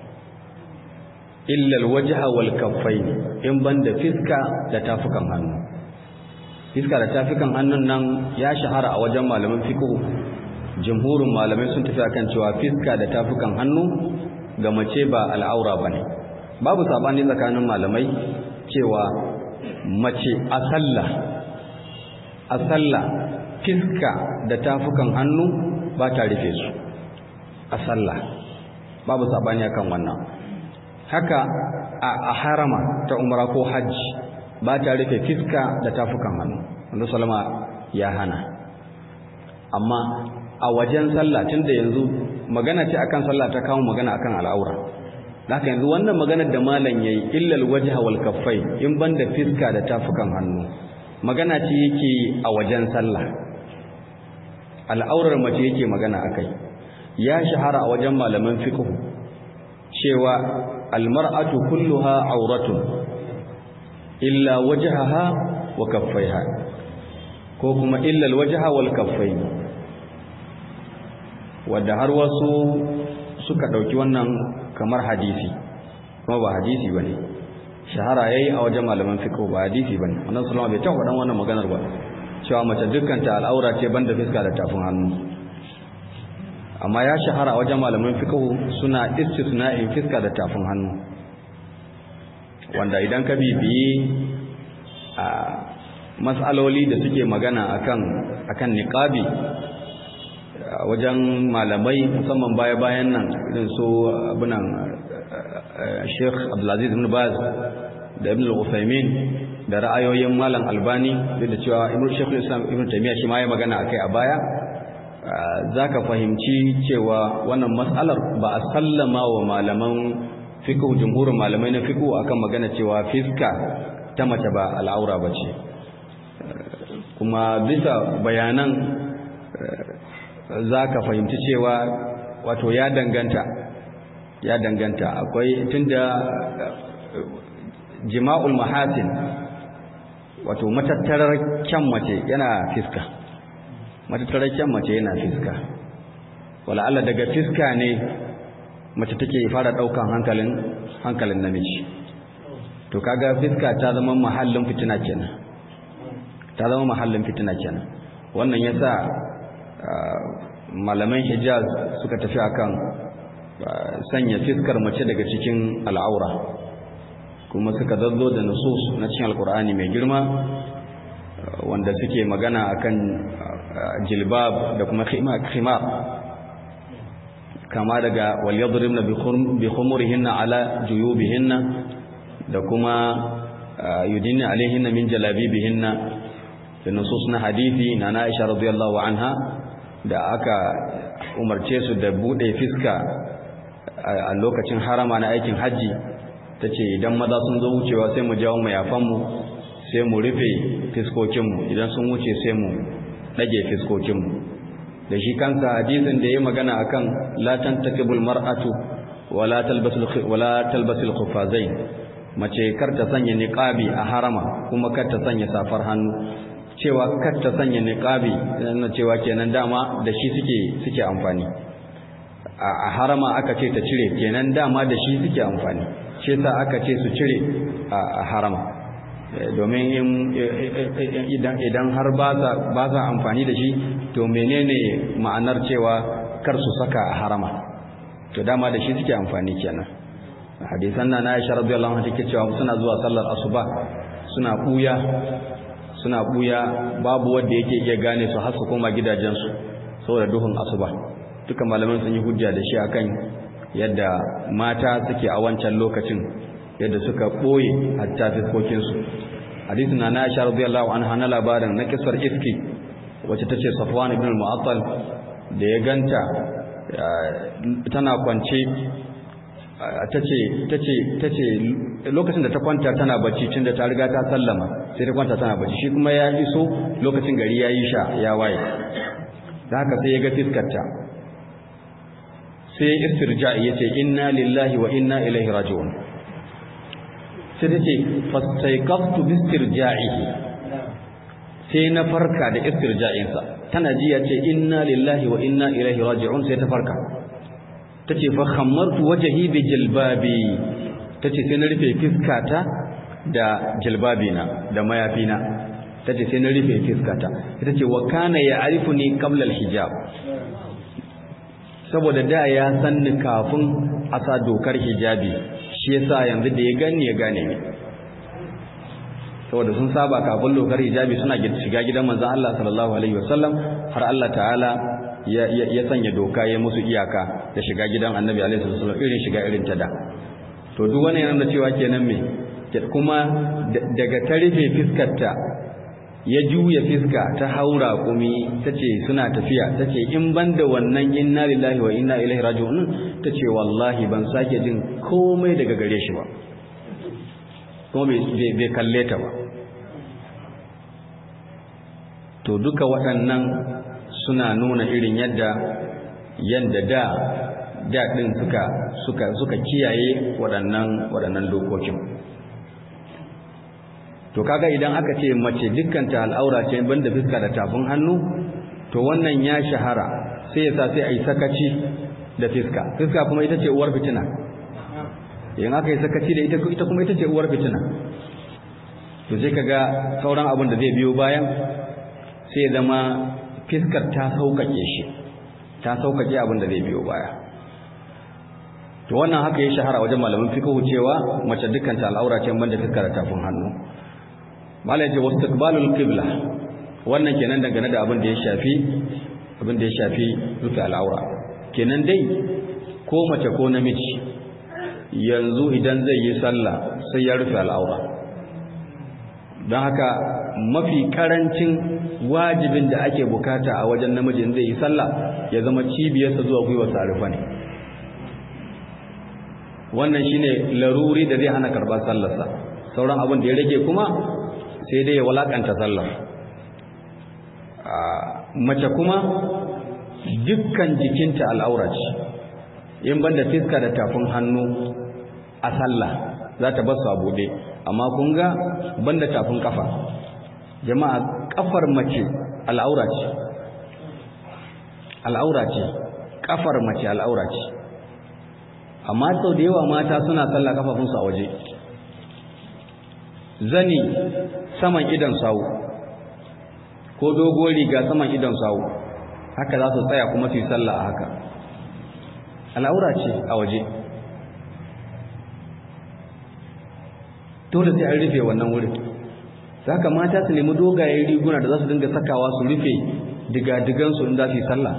illal wajha wal kaffain in banda fiska da tafukan hannu fiska da tafukan hannun nan ya shahara a wajen malaman fiqh jumhurin malamai sun tafi akan cewa fiska da tafukan hannu ga mace ba al'aura bane babu sabani tsakanin malamai cewa mace a sallah a sallah fiska da tafukan hannu ba ta rufe su a sallah babu sabani akan wannan haka a harama ta umra ko hajji ba ta rufe fiska da tafukan hannu wanda salama ya hana amma a wajen sallah tunda yanzu magana ce akan sallah ta kawo magana akan al'aura haka yanzu wannan maganar da malam yayi illal wajha wal kaffai in banda fiska da tafukan hannu magana ce yake a wajen sallah al'aurar mace yake magana akai ya shahara a wajen malaman fiqh cewa almar'atu kulluha auratun illa wajhaha wa kaffaiha ko kuma illa alwajha wal kaffain wanda har wasu suka dauki wannan kamar hadisi kuma ba hadisi bane shahara yayi a wajen malaman fiqh ba hadisi bane annabi sallallahu alaihi wasallam bai taɓa faɗan wannan maganar ba cewa mace dukkan ta al'aura ce banda fiska da tafin hannu amma ya shahara a wajen malaman fiqh suna istisna'in fiska da tafin hannu wanda idan ka bibiyi a mas'aloli da suke magana akan akan niqabi wajen malamai musamman baya-bayan nan irin su abunan Sheikh Abdulaziz ibn Baz da Ibn al-Uthaymeen da ra'ayoyin Malam Albani da cewa Ibn Sheikh Islam Ibn Taymiyyah shi ma ya magana akai a baya zaka fahimci cewa wannan mas'alar ba a sallama wa malaman fiqh jumhurin malamai na fiqh akan magana cewa fiska ta mace ba al'aura bace kuma bisa bayanan zaka fahimci cewa wato ya danganta ya danganta akwai tunda jima'ul mahasin wato matattarar kyan mace yana fiska matattarar kyan mace yana fiska wala Allah daga fiska ne mace take fara daukan hankalin hankalin namiji to kaga fiska ta zama mahallin fitina kenan ta zama mahallin fitina kenan wannan yasa malaman Hijaz suka tafi akan sanya fiskar mace daga cikin al'aura kuma suka zazzo da nusus na cikin alkur'ani mai girma wanda suke magana akan jilbab da kuma khimar kama daga wal yadribna bi khumurihinna ala juyubihinna da kuma yudinna alaihinna min jalabibihinna da nusus na hadisi na Aisha radiyallahu anha da aka umarce su da bude fiska a lokacin harama na aikin hajji ta ce idan maza sun zo wucewa sai mu jawo mayafanmu sai mu rufe fiskokinmu idan sun wuce sai mu ɗage fiskokinmu da shi kansa hadisin da ya magana akan la tantakibul mar'atu wala talbasul wala talbasul khuffazain mace kar ta sanya niqabi a harama kuma kar ta sanya safar hannu cewa kar ta sanya niqabi na cewa kenan dama da shi suke suke amfani a harama aka ce ta cire kenan dama da shi suke amfani shi yasa aka ce su cire a harama domin idan idan har ba za amfani da shi to menene ma'anar cewa kar su saka a harama to dama da shi suke amfani kenan hadisan nan Aisha radiyallahu anha take cewa suna zuwa sallar asuba suna buya suna buya babu wanda yake iya gane su har su koma gidajensu saboda duhun asuba duka malaman sun yi hujja da shi akan yadda mata suke a wancan lokacin yadda suka ɓoye hatta fiskokinsu hadisin na Aisha radiyallahu anha na labarin na kisar iski wacce tace Safwan ibn al-Mu'attal da ya ganta tana kwance tace tace tace lokacin da ta kwanta tana bacci tunda ta riga ta sallama sai ta kwanta tana bacci shi kuma ya iso lokacin gari yayi sha ya waye da haka sai ya ga fiskarta sai istirja'i yace inna lillahi wa inna ilaihi raji'un sai tace fastaiqaftu bistirja'ihi sai na farka da istirja'insa tana ji yace inna lillahi wa inna ilaihi raji'un sai ta farka tace fa khammartu wajhi bi jilbabi tace sai na rufe fiskata da jilbabina da mayafina tace sai na rufe fiskata tace wa kana ya'rifuni qabla al-hijab saboda da ya san ni kafin a sa dokar hijabi shi yasa yanzu da ya gani ya gane ni saboda sun saba kafin dokar hijabi suna shiga gidan manzon Allah sallallahu alaihi wasallam har Allah ta'ala ya ya sanya doka ya musu iyaka da shiga gidan Annabi alaihi wasallam irin shiga irin ta da to duk wani yana da cewa kenan me kuma daga ta rufe fiskarta ya juya fiska ta haura kumi tace suna tafiya tace in banda wannan inna lillahi wa inna ilaihi raji'un tace wallahi ban sake jin komai daga gare shi ba kuma bai kalle ta ba to duka waɗannan suna nuna irin yadda yadda da da din suka suka suka kiyaye waɗannan waɗannan dokokin to kaga idan aka ce mace dukkanta al'aura ce banda fiska da tafin hannu to wannan ya shahara sai yasa sai ai sakaci da fiska fiska kuma ita ce uwar fitina idan aka yi sakaci da ita ita kuma ita ce uwar fitina to sai kaga sauran abin da zai biyo bayan sai zama fiskar ta sauƙaƙe shi ta sauƙaƙe abin da zai biyo baya to wannan haka ya shahara wajen malamin fiqh cewa mace dukkan ta al'aura ce banda fiskar tafin hannu malai ce wastiqbalul qibla wannan kenan dangane da abin da ya shafi abin da ya shafi rufe al'aura kenan dai ko mace ko namiji yanzu idan zai yi sallah sai ya rufe al'aura don haka mafi karancin wajibin da ake bukata a wajen namijin zai yi sallah ya zama cibiyarsa zuwa gwiwa sarufa ne wannan shine laruri da zai hana karɓar sallarsa sauran abin da ya rage kuma sai dai ya walakanta sallar mace kuma dukkan jikinta al'aura ce in banda fiska da tafin hannu a sallah za ta basu a buɗe amma kun ga banda tafin kafa jama'a kafar mace al'aura ce al'aura ce kafar mace al'aura ce amma sau da yawa mata suna sallah kafafunsu a waje zani saman idan sawu ko dogo riga saman idan sawu haka za su tsaya kuma su yi sallah a haka al'aura ce a waje dole sai an rufe wannan wurin za ka mata su nemi dogayen riguna da za su dinga sakawa su rufe digadigansu in za su yi sallah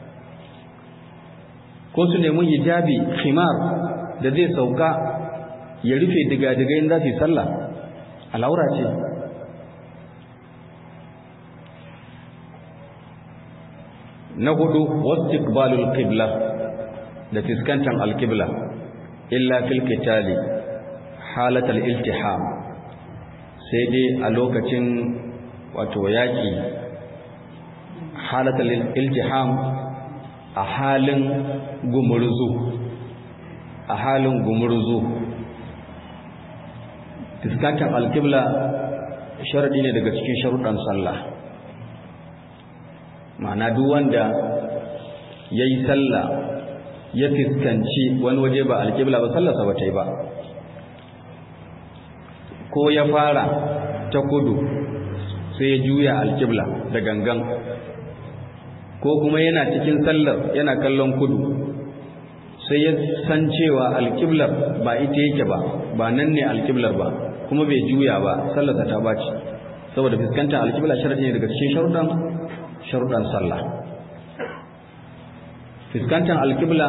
ko su nemi hijabi khimar da zai sauka ya rufe digadigai in za su yi sallah al'aura ce na hudu wastiqbalul qibla da fiskantan alqibla illa fil qitali halatal iltiham sai dai a lokacin wato yaki halatal iltiham a halin gumurzu a halin gumurzu fiskantan alqibla sharadi ne daga cikin sharuɗan sallah ma'ana duk wanda ya yi sallah ya fiskanci wani waje ba alƙibla ba sallarsa ba ta yi ba ko ya fara ta kudu sai ya juya alƙibla da gangan ko kuma yana cikin sallar yana kallon kudu sai ya san cewa alƙiblar ba ita yake ba ba nan ne alƙiblar ba kuma bai juya ba sallarsa ta baci saboda fuskantar alƙibla sharadi ne daga cikin sharuɗan sharuɗan sallah fuskantar alƙibla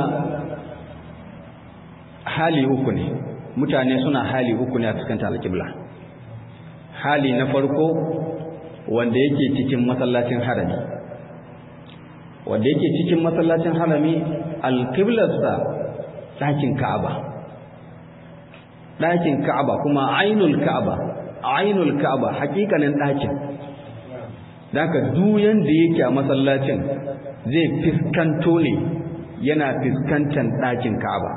hali uku ne mutane suna hali uku ne a fuskantar alƙibla hali na farko wanda yake cikin masallacin harami wanda yake cikin masallacin harami alƙiblarsa ɗakin ka'aba ɗakin ka'aba kuma ainul ka'aba ainul ka'aba hakikanin ɗakin Daka duyan da yake a masallacin zai fiskanto ne yana fiskantan ɗakin Ka'aba.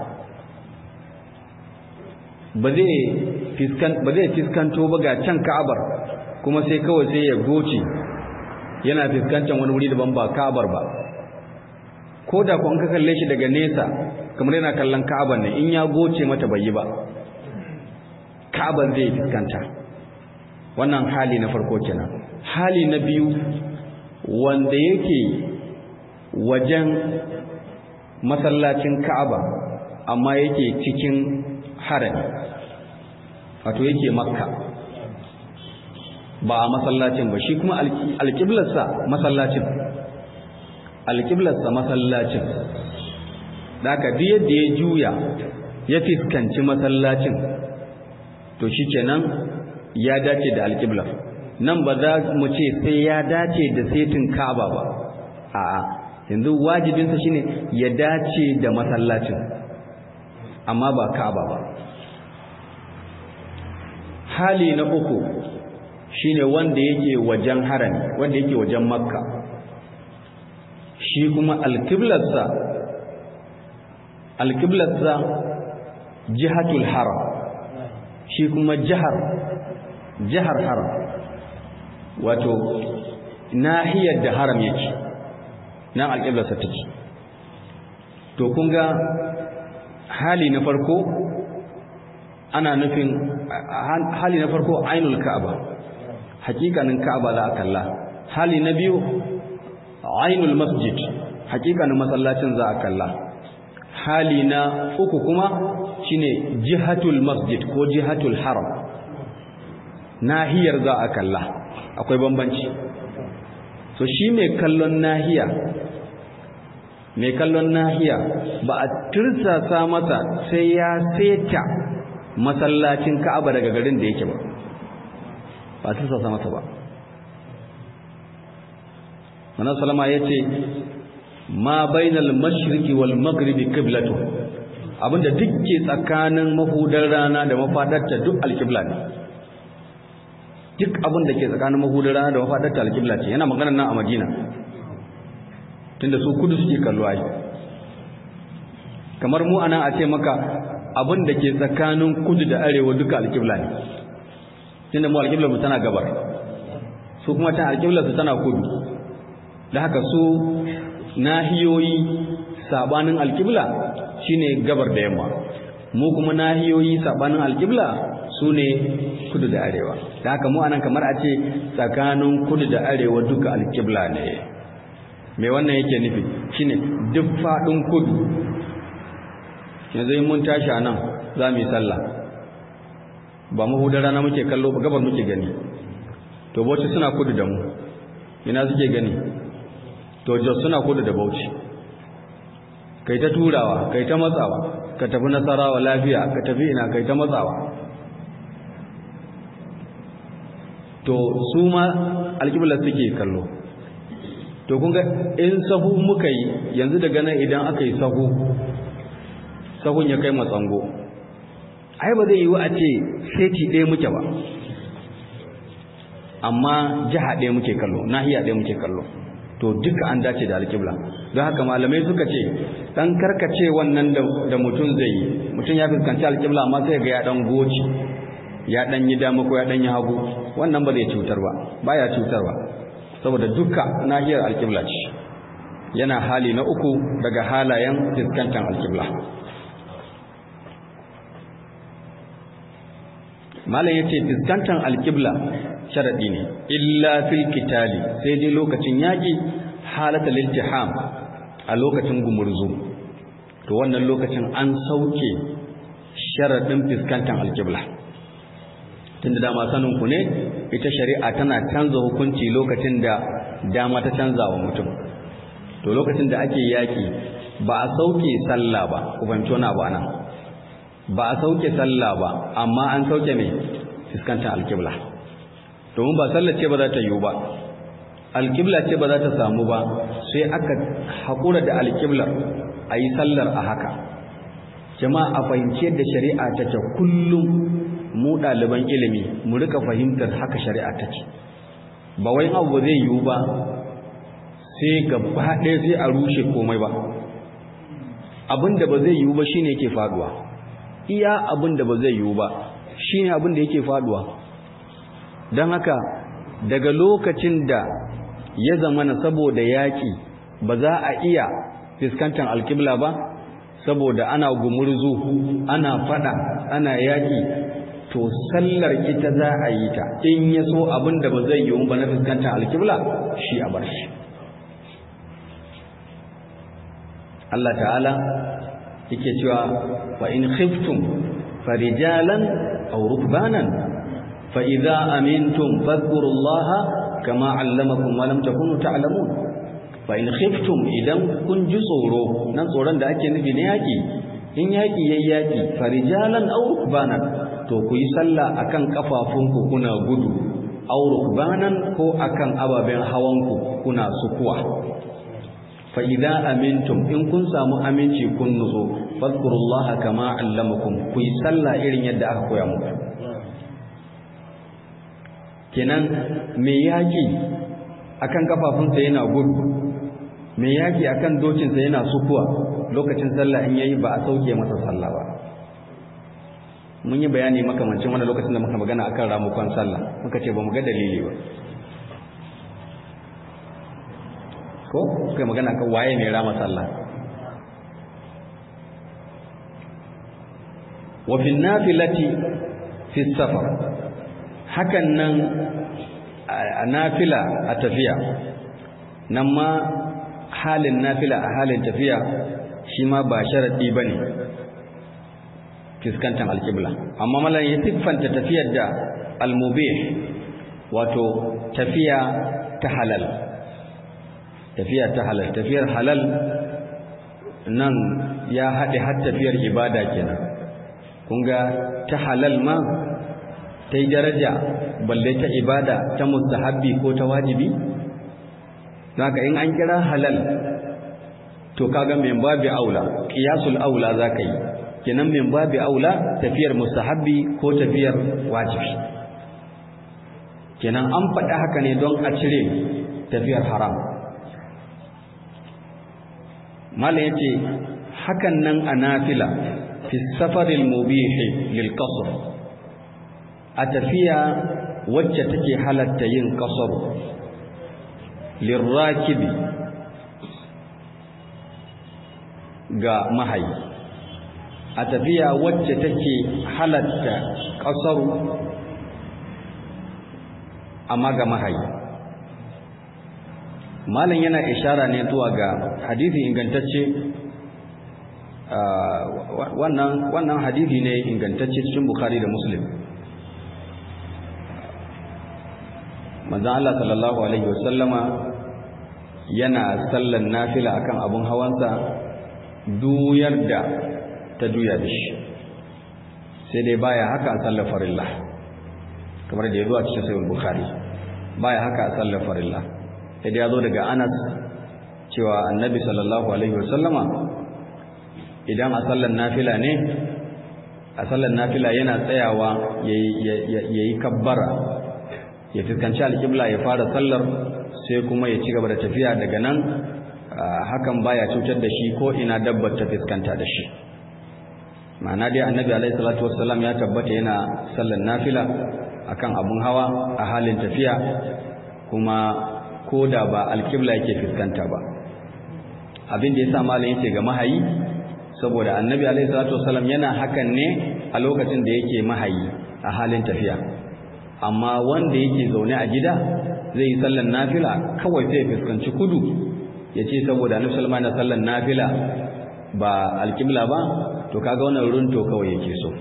Ba zai fiskanto ba ga can Ka'abar kuma sai kawai sai ya goce yana fiskantan wani wuri daban ba Ka'abar ba. Ko da kuwa ka kalle shi daga nesa kamar yana kallon Ka'abar ne in ya goce mata bai yi ba. Ka'abar zai fiskanta. Wannan hali na farko kenan. hali na biyu wanda yake wajen masallacin Ka'aba amma yake cikin harami wato yake makka ba a masallacin ba shi kuma alƙiblarsa masallacin alƙiblarsa masallacin da aka duk yadda ya juya ya fiskanci masallacin to shi kenan ya dace da alƙiblar nan ba za mu ce sai ya dace da setin Ka'aba ba a'a yanzu wajibinsa shine ya dace da masallacin amma ba Ka'aba ba hali na uku shine wanda yake wajen harami wanda yake wajen Makka shi kuma alqiblarsa alqiblarsa jihatul haram shi kuma jihar jihar haram wato nahiyar da haram yake nan alƙiblarsa take to kun ga hali na farko ana nufin hali na farko ainul ka'aba hakikanin ka'aba za a kalla hali na biyu ainul masjid hakikanin masallacin za a kalla hali na uku kuma shine jihatul masjid ko jihatul haram nahiyar za a kalla akwai bambanci so shi mai kallon nahiya mai kallon nahiya ba a tirsasa masa sai ya seta masallacin ka'aba daga garin da yake ba ba a tirsasa masa ba Manar Salama ya ce ma bainal mashriqi wal maghribi qiblatu abinda duk ke tsakanin mahudar rana da mafadarta duk alqibla ne duk abin da ke tsakanin mahudar rana da mafadarta alqibla ce yana magana nan a Madina tunda su kudu suke kallo ai kamar mu anan a ce maka abin da ke tsakanin kudu da arewa duka alqibla ne tunda mu alqibla mu tana gabar su kuma ta alqibla su tana kudu da haka su nahiyoyi sabanin alkibla shine gabar da yamma mu kuma nahiyoyi sabanin alkibla sune kudu da arewa da haka mu anan kamar a ce tsakanin kudu da arewa duka alkibla ne me wannan yake nufi shine duk fadin kudu yanzu mun tashi anan za mu yi sallah ba mu hudar rana muke kallo ba gabar muke gani to bauchi suna kudu da mu ina suke gani to jos suna kudu da bauchi kai ta turawa kai ta matsawa ka tafi nasarawa lafiya ka tafi ina kai ta matsawa to su ma alƙiblar suke kallo to kun ga in sahu muka yi yanzu daga nan idan aka yi sahu sahun ya kai matsango ai ba zai yi wa a ce seti ɗaya muke ba amma jiha ɗaya muke kallo nahiya ɗaya muke kallo to duka an dace da alƙibla don haka malamai suka ce dan karkace wannan da mutum zai yi mutum ya fuskanci alƙibla amma sai ga ya dan goci ya dan yi dama ko ya dan yi hagu wannan ba zai cutar ba baya cutar ba saboda duka nahiyar alƙibla ce yana hali na uku daga halayen fuskantar alƙibla malam yace fuskantar alƙibla sharadi ne illa fil kitali sai dai lokacin yaki halatal iltiham a lokacin gumurzu to wannan lokacin an sauke sharadin fiskantar alqibla tunda dama sanin ku ne ita shari'a tana canza hukunci lokacin da dama ta canza wa mutum to lokacin da ake yaki ba a sauke sallah ba ku fahimci wani abu anan ba a sauke sallah ba amma an sauke mai fiskantar alqibla domin ba sallar ce ba za ta yiwu ba alƙibla ce ba za ta samu ba sai aka haƙura da alƙiblar a yi sallar a haka jama'a a fahimci yadda shari'a take kullum mu ɗaliban ilimi mu rika fahimtar haka shari'a take ba wai abu zai yiwu ba sai gaba ɗaya sai a rushe komai ba abin da ba zai yiwu ba shine yake faduwa iya abin da ba zai yiwu ba shine abin da yake faduwa don haka daga lokacin da ya zamana saboda yaƙi ba za a iya fuskantar alƙibla ba saboda ana gumurzu ana fada ana yaƙi to sallar ita za a yi ta in ya so abin da ba zai yiwu ba na fuskantar alƙibla shi a bar shi Allah ta'ala yake cewa fa in khiftum farijalan aw rukbanan fa idza amintum fadhkurullaha kama allamakum wa lam takunu ta'lamun fa in khiftum idan kun ji tsoro nan tsoron da ake nufi ne yaki in yaki yayi yaki farijalan aw rukbanan to ku yi sallah akan kafafunku kuna gudu aw rukbanan ko akan ababen hawanku kuna sukuwa fa idza amintum in kun samu aminci kun nutso fadhkurullaha kama allamakum ku yi sallah irin yadda aka koya muku kenan me yaki akan kafafunsa yana gudu me yaki akan dokinsa yana sukuwa lokacin sallah in yayi ba a sauke masa sallah ba mun yi bayani makamancin wani lokacin da muka magana akan ramukon sallah muka ce ba mu ga dalili ba ko kai magana kan waye mai rama sallah wa fi nafilati fi safar hakan nan a nafila a tafiya nan ma halin nafila a halin tafiya shi ma ba sharadi bane fiskantar alkibla amma malan ya siffanta tafiyar da almubih wato tafiya ta halal tafiya ta halal tafiyar halal nan ya haɗe har tafiyar ibada kenan kun ga ta halal ma ta yi daraja balle ta ibada ta mustahabbi ko ta wajibi haka in an kira halal to kaga min babi aula qiyasul aula zaka yi kenan min babi aula tafiyar mustahabbi ko tafiyar wajibi kenan an faɗa haka ne don a cire tafiyar haram malam yace hakan nan a nafila fi safaril mubihi lil qasr a tafiya wacce take halatta yin qasr lirakibi ga mahayi a tafiya wacce take halatta ƙasaru amma ga mahayi malam yana ishara ne zuwa ga hadisi ingantacce wannan wannan hadisi ne ingantacce cikin bukhari da muslim manzon Allah sallallahu alaihi wasallama yana sallan nafila akan abun hawansa duyar da ta juya da shi sai dai baya haka a sallar farilla kamar da ya zo a cikin sayin bukhari baya haka a sallar farilla sai dai ya zo daga anas cewa annabi sallallahu alaihi wasallama idan a sallar nafila ne a sallar nafila yana tsayawa ya yi kabbara ya fuskanci alƙibla ya fara sallar sai kuma ya ci gaba da tafiya daga nan hakan baya cutar da shi ko ina dabbar ta fuskanta da shi ma'ana dai annabi alaihi salatu wassalam ya tabbata yana sallar nafila akan abun hawa a halin tafiya kuma ko da ba alƙibla yake fuskanta ba abin da yasa malam yace ga mahayi saboda annabi alaihi salatu wassalam yana hakan ne a lokacin da yake mahayi a halin tafiya amma wanda yake zaune a gida zai yi sallar nafila kawai sai fuskanci kudu ya ce saboda annabi sallallahu alaihi sallar nafila ba alƙibla ba to kaga wannan runto kawai yake so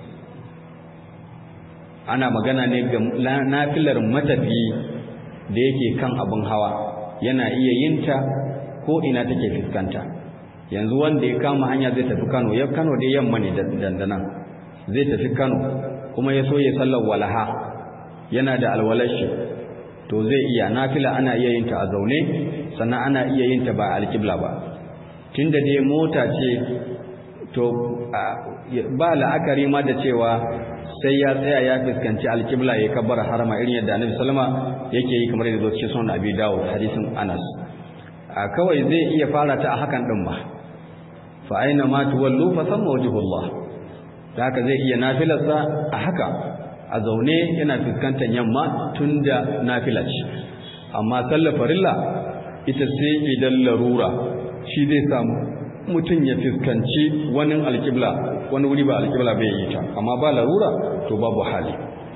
ana magana ne ga nafilar matafi da yake kan abin hawa yana iya yinta ko ina take fuskanta yanzu wanda ya kama hanya zai tafi Kano ya Kano dai yamma ne dandana zai tafi Kano kuma ya so ya sallar walaha yana da alwalashi to zai iya nafila ana iya yin ta a zaune sannan ana iya yin ta ba alƙibla ba tunda dai mota ce to ba la'akari ma da cewa sai ya tsaya ya fuskanci alƙibla ya kabbar harama irin yadda annabi sallama yake yi kamar yadda zo cikin sunan abi dawud hadisin anas a kawai zai iya fara ta a hakan din ba fa aina ma tuwallu fa thamma wajhullah haka zai iya nafilarsa a haka a zaune yana fuskantar yamma tunda nafila ce amma sallar farilla ita sai idan larura shi zai samu mutum ya fuskanci wani alƙibla wani wuri ba alƙibla bai yi ta amma ba larura to babu hali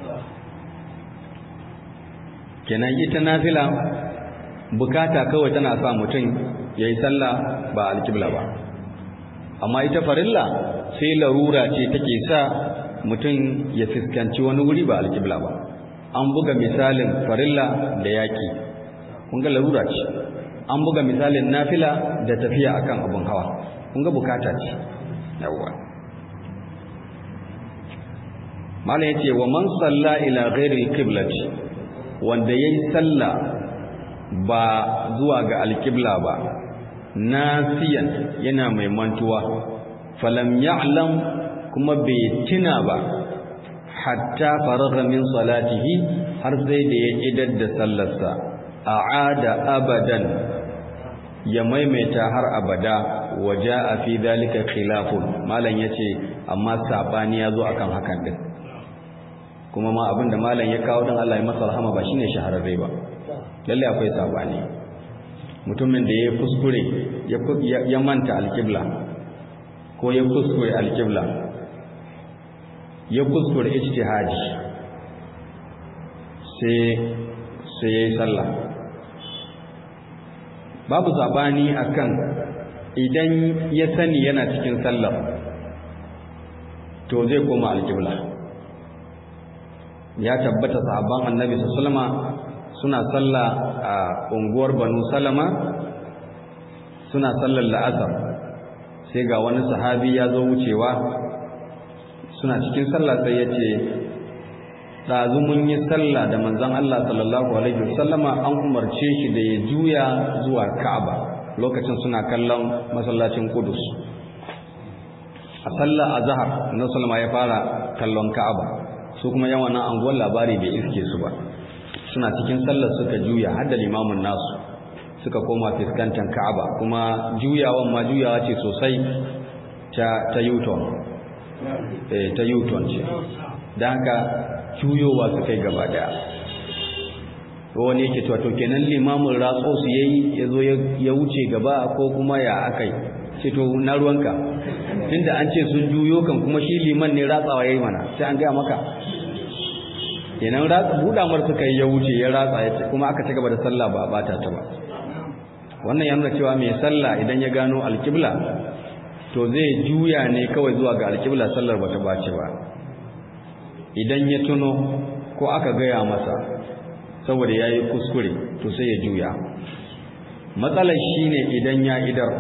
kenan ita nafila bukata kawai tana sa mutum ya yi sallah ba alƙibla ba amma ita farilla sai larura ce take sa mutum ya fuskanci wani wuri ba alƙibla ba an buga misalin farilla da yaƙi kun ga larura ce an buga misalin nafila da tafiya akan abun hawa kun ga bukata ce yawwa mala yace wa man salla ila ghairi alqiblati wanda yayi salla ba zuwa ga alqibla ba nasiyan yana mai mantuwa falam ya'lam kuma bai tuna ba hatta faragha min salatihi har sai da ya idar da sallarsa a'ada abadan ya maimaita har abada waje a fi dalika khilafun malam ya ce amma saɓani ya zo akan hakan din kuma ma abinda malam ya kawo don Allah ya masa rahama ba shine shahararre ba lalle akwai saɓani mutumin da ya kuskure ya manta alkibla ko ya kuskure alkibla ya kuskure ijtihadi sai sai yayi sallah babu zabani akan idan ya sani yana cikin sallah to zai koma alqibla ya tabbata sahabban annabi sallama suna sallah a unguwar banu salama suna sallar la'asar sai ga wani sahabi ya zo wucewa suna cikin sallah sai ya ce ɗazu mun yi sallah da manzon Allah sallallahu alaihi wasallama an umarce shi da ya juya zuwa Ka'aba lokacin suna kallon masallacin Qudus a sallah azhar na sallama ya fara kallon Ka'aba su kuma yawan nan anguwar labari bai iske su ba suna cikin sallar suka juya har da limamin nasu suka koma fiskantar Ka'aba kuma juyawan ma juyawa ce sosai ta ta Yuton eh ta Yuton ce dan haka juyowa su kai gaba daya wani yake cewa to kenan limamin ratso su yayi yazo ya wuce gaba ko kuma ya akai ce to na ruwanka tunda an ce sun juyo kan kuma shi liman ne ratsawa yayi mana sai an gaya maka kenan ratsa buda mar suka yi ya wuce ya ratsa ya kuma aka ci gaba da sallah ba bata ta ba wannan ya nuna cewa mai sallah idan ya gano alkibla to zai juya ne kawai zuwa ga alkibla sallar bata bace ba idan ya tuno ko aka gaya masa saboda ya yi kuskure to sai ya juya matsalar shi ne idan ya idar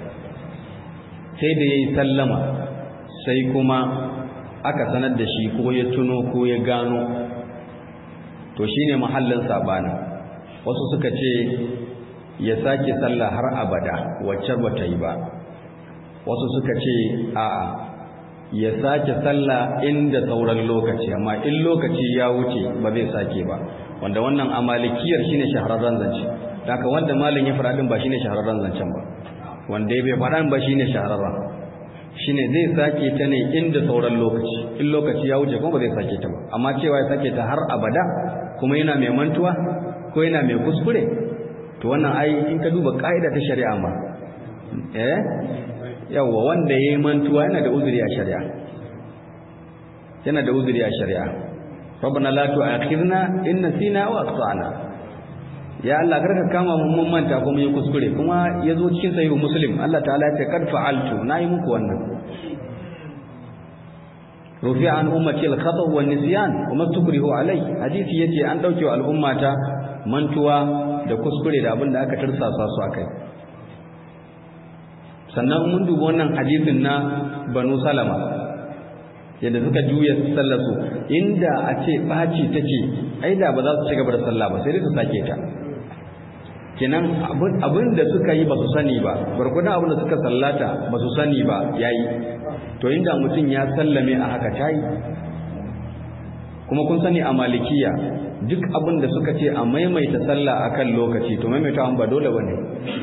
sai da ya yi sallama sai kuma aka sanar da shi ko ya tuno ko ya gano to shi ne mahallin saɓani wasu suka ce ya sake sallah har abada wacce ba ta yi ba wasu suka ce a'a ya sake sallah inda sauran lokaci amma in lokaci ya wuce ba zai sake ba wanda wannan amalikiyar shine shahararren zance haka wanda malam ya fara din ba shine shahararren zancen ba wanda bai fara ba shine shahararren shine zai sake ta ne inda sauran lokaci in lokaci ya wuce kuma ba zai sake ta ba amma cewa ya sake ta har abada kuma yana mai mantuwa ko yana mai kuskure to wannan ai in ka duba ka'ida ta shari'a ma eh yawa wanda ya yi mantuwa yana da uzuri a shari'a yana da uzuri a shari'a rabbana la tu'akhidna in nasina wa akhtana ya Allah karka kama mun mun manta ko mun yi kuskure kuma yazo cikin sahihu muslim Allah ta'ala ya ce kad fa'altu nayi muku wannan rufi an ummati al-khata' wa nisyan wa mastukrihu alai hadisi yace an dauke wa al'ummata mantuwa da kuskure da abin da aka tursasa su akai sannan mun duba wannan hadisin na banu salama yadda suka juya sallar su inda a ce baci take ai da ba za su ci gaba da sallah ba sai dai su sake ta kenan abin da suka yi ba su sani ba barkudan abin da suka sallata ba su sani ba yayi to inda mutum ya sallame a haka tayi kuma kun sani a malikiya duk abin da suka ce a maimaita sallah akan lokaci to maimaita ba dole bane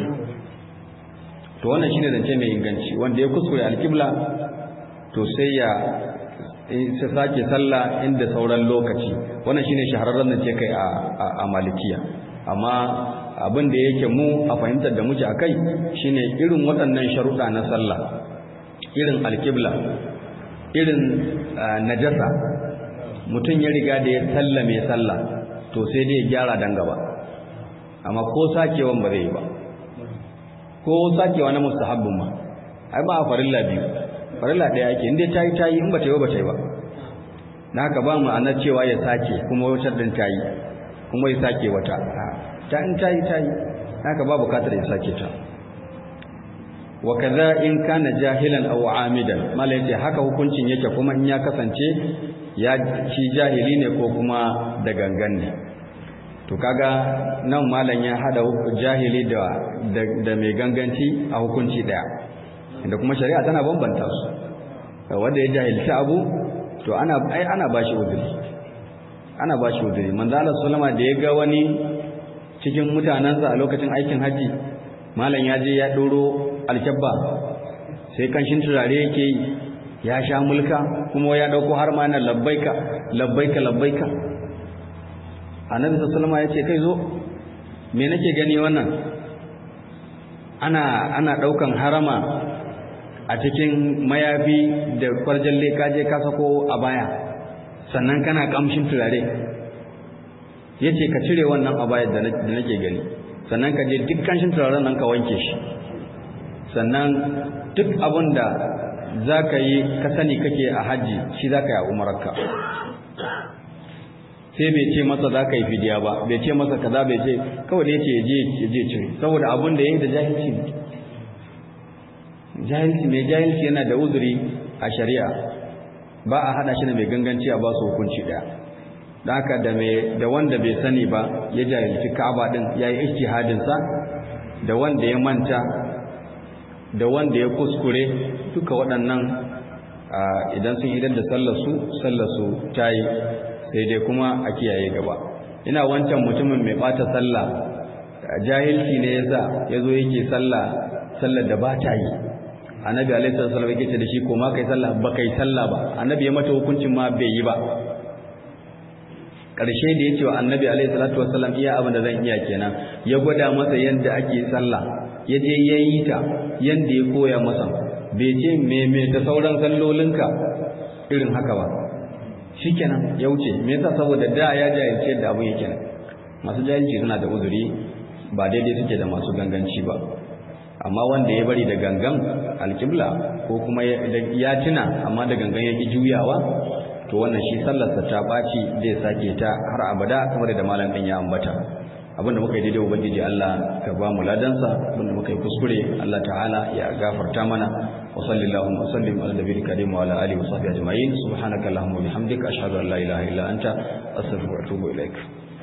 to wannan shine zance mai inganci wanda ya kuskure alkibla to sai ya sai sake sallah inda sauran lokaci wannan shine shahararren zance kai a a malikiya amma abin da yake mu a fahimtar da muke akai shine irin waɗannan sharuɗa na sallah irin alkibla irin najasa mutum ya riga da ya sallame sallah to sai dai ya gyara dan gaba amma ko sakewan ba zai yi ba ko sakewa na mustahabbin ma ai ba a farilla biyu farilla ɗaya ake inda ta yi ta yi in ba ta yi ba ta yi ba na haka ba ma'anar cewa ya sake kuma wata din ta yi kuma ya sake wata ta in ta yi ta yi haka ba bukatar ya sake ta wa kaza in kana jahilan aw amidan mala yace haka hukuncin yake kuma in ya kasance ya shi jahili ne ko kuma da gangan ne to kaga nan malam ya hada jahili da da mai ganganci a hukunci daya inda kuma shari'a tana bambanta su wanda ya jahilci abu to ana ai ana bashi uzuri ana bashi uzuri manzo Allah sallama da ya ga wani cikin mutanansa a lokacin aikin haji malam ya je ya ɗoro alkyabba sai kanshin turare yake yi ya sha mulka kuma ya ɗauko har ma na labbaika labbaika labbaika annabi sallallahu alaihi ya ce kai zo me nake gani wannan ana ana ɗaukan harama a cikin mayafi da kwarjalle ka je ka sako a baya sannan kana kamshin turare yace ka cire wannan a baya da nake gani sannan ka je duk kanshin turaren nan ka wanke shi sannan duk abin da za ka yi ka sani kake a hajji shi za ka yi a umararka sai bai ce masa za ka yi fidiya ba bai ce masa kaza bai ce kawai da yace je je cire saboda abin da yayi da jahilci jahilci mai jahilci yana da uzuri a shari'a ba a hada shi da mai ganganci a ba su hukunci daya da haka da mai da wanda bai sani ba ya jahilci Ka'aba din yayi ijtihadin sa da wanda ya manta da wanda ya kuskure duka waɗannan idan sun idar da sallar su sallar su tayi sai dai kuma a kiyaye gaba ina wancan mutumin mai bata sallah jahilci ne yasa yazo yake sallah sallar da ba ta yi annabi alaihi salatu wasallam yake ce da shi ko ma kai sallah ba kai sallah ba annabi ya mata hukuncin ma bai yi ba karshe da yace wa annabi alaihi salatu wasallam iya abin da zan iya kenan ya gwada masa yanda ake sallah ya je yayi ta yanda ya koya masa bai ce me me ta sauran sallolinka irin haka ba shikenan ya wuce me yasa saboda da ya jahilci yadda abin yake masu jahilci suna da uzuri ba daidai suke da masu ganganci ba amma wanda ya bari da gangan alƙibla ko kuma ya tuna amma da gangan ya ƙi juyawa to wannan shi sallarsa ta ɓaci zai sake ta har abada kamar da malam ɗin ya ambata abinda muka yi daidai ubangiji Allah ka ba mu ladansa abinda muka yi kuskure Allah ta'ala ya gafarta mana wa sallallahu wa sallim ala nabiyil karim wa ala alihi wa sahbihi ajma'in subhanaka allahumma wa bihamdika ashhadu an la ilaha illa anta astaghfiruka wa atubu ilaik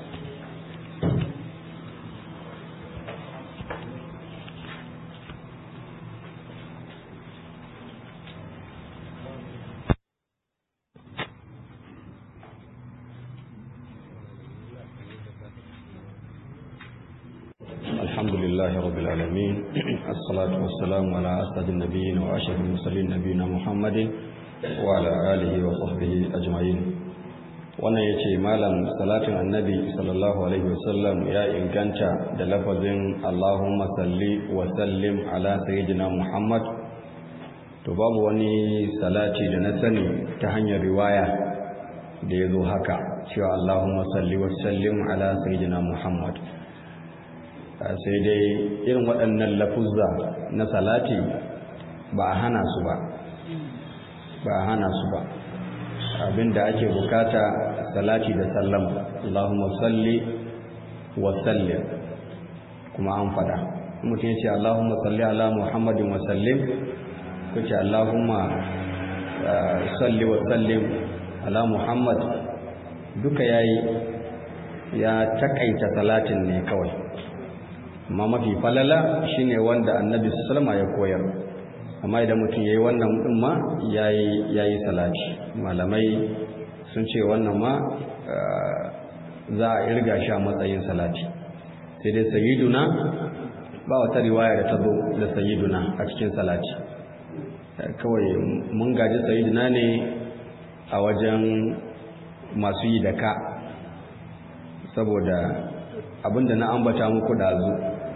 الحمد لله رب العالمين الصلاة والسلام على أسعد النبيين وأشرف المرسلين نبينا محمد وعلى آله وصحبه أجمعين wannan ya ce malam salatin annabi sallallahu alaihi wasallam ya inganta da lafazin allahumma salli wa sallim ala sayyidina muhammad to babu wani salati da na sani ta hanyar riwaya da ya zo haka cewa allahumma salli wa sallim ala sayyidina muhammad sai dai irin waɗannan lafuzza na salati ba a hana su ba ba a hana su ba abinda ake bukata salati da sallama Allahumma salli wa sallim kuma an fada mutum ya ce Allahumma salli ala Muhammadin wa sallim ko ce Allahumma salli wa sallim ala Muhammad duka yayi ya takaita salatin ne kawai amma mafi falala shine wanda annabi sallama ya koyar amma idan mutum yayi wannan din ma yayi yayi salati malamai sun ce wannan ma za a irga shi a matsayin salati sai dai sayyiduna ba wata riwaya da ta zo da sayyiduna a cikin salati kawai mun gaji sayyiduna ne a wajen masu yi da ka saboda abinda na ambata muku dazu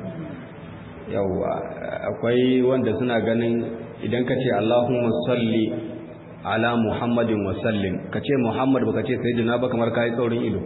yawwa akwai wanda suna ganin idan ka ce Allahumma salli ala Muhammadin wa sallim ka ce Muhammad baka ce sayyidina ba kamar kai tsaurin ido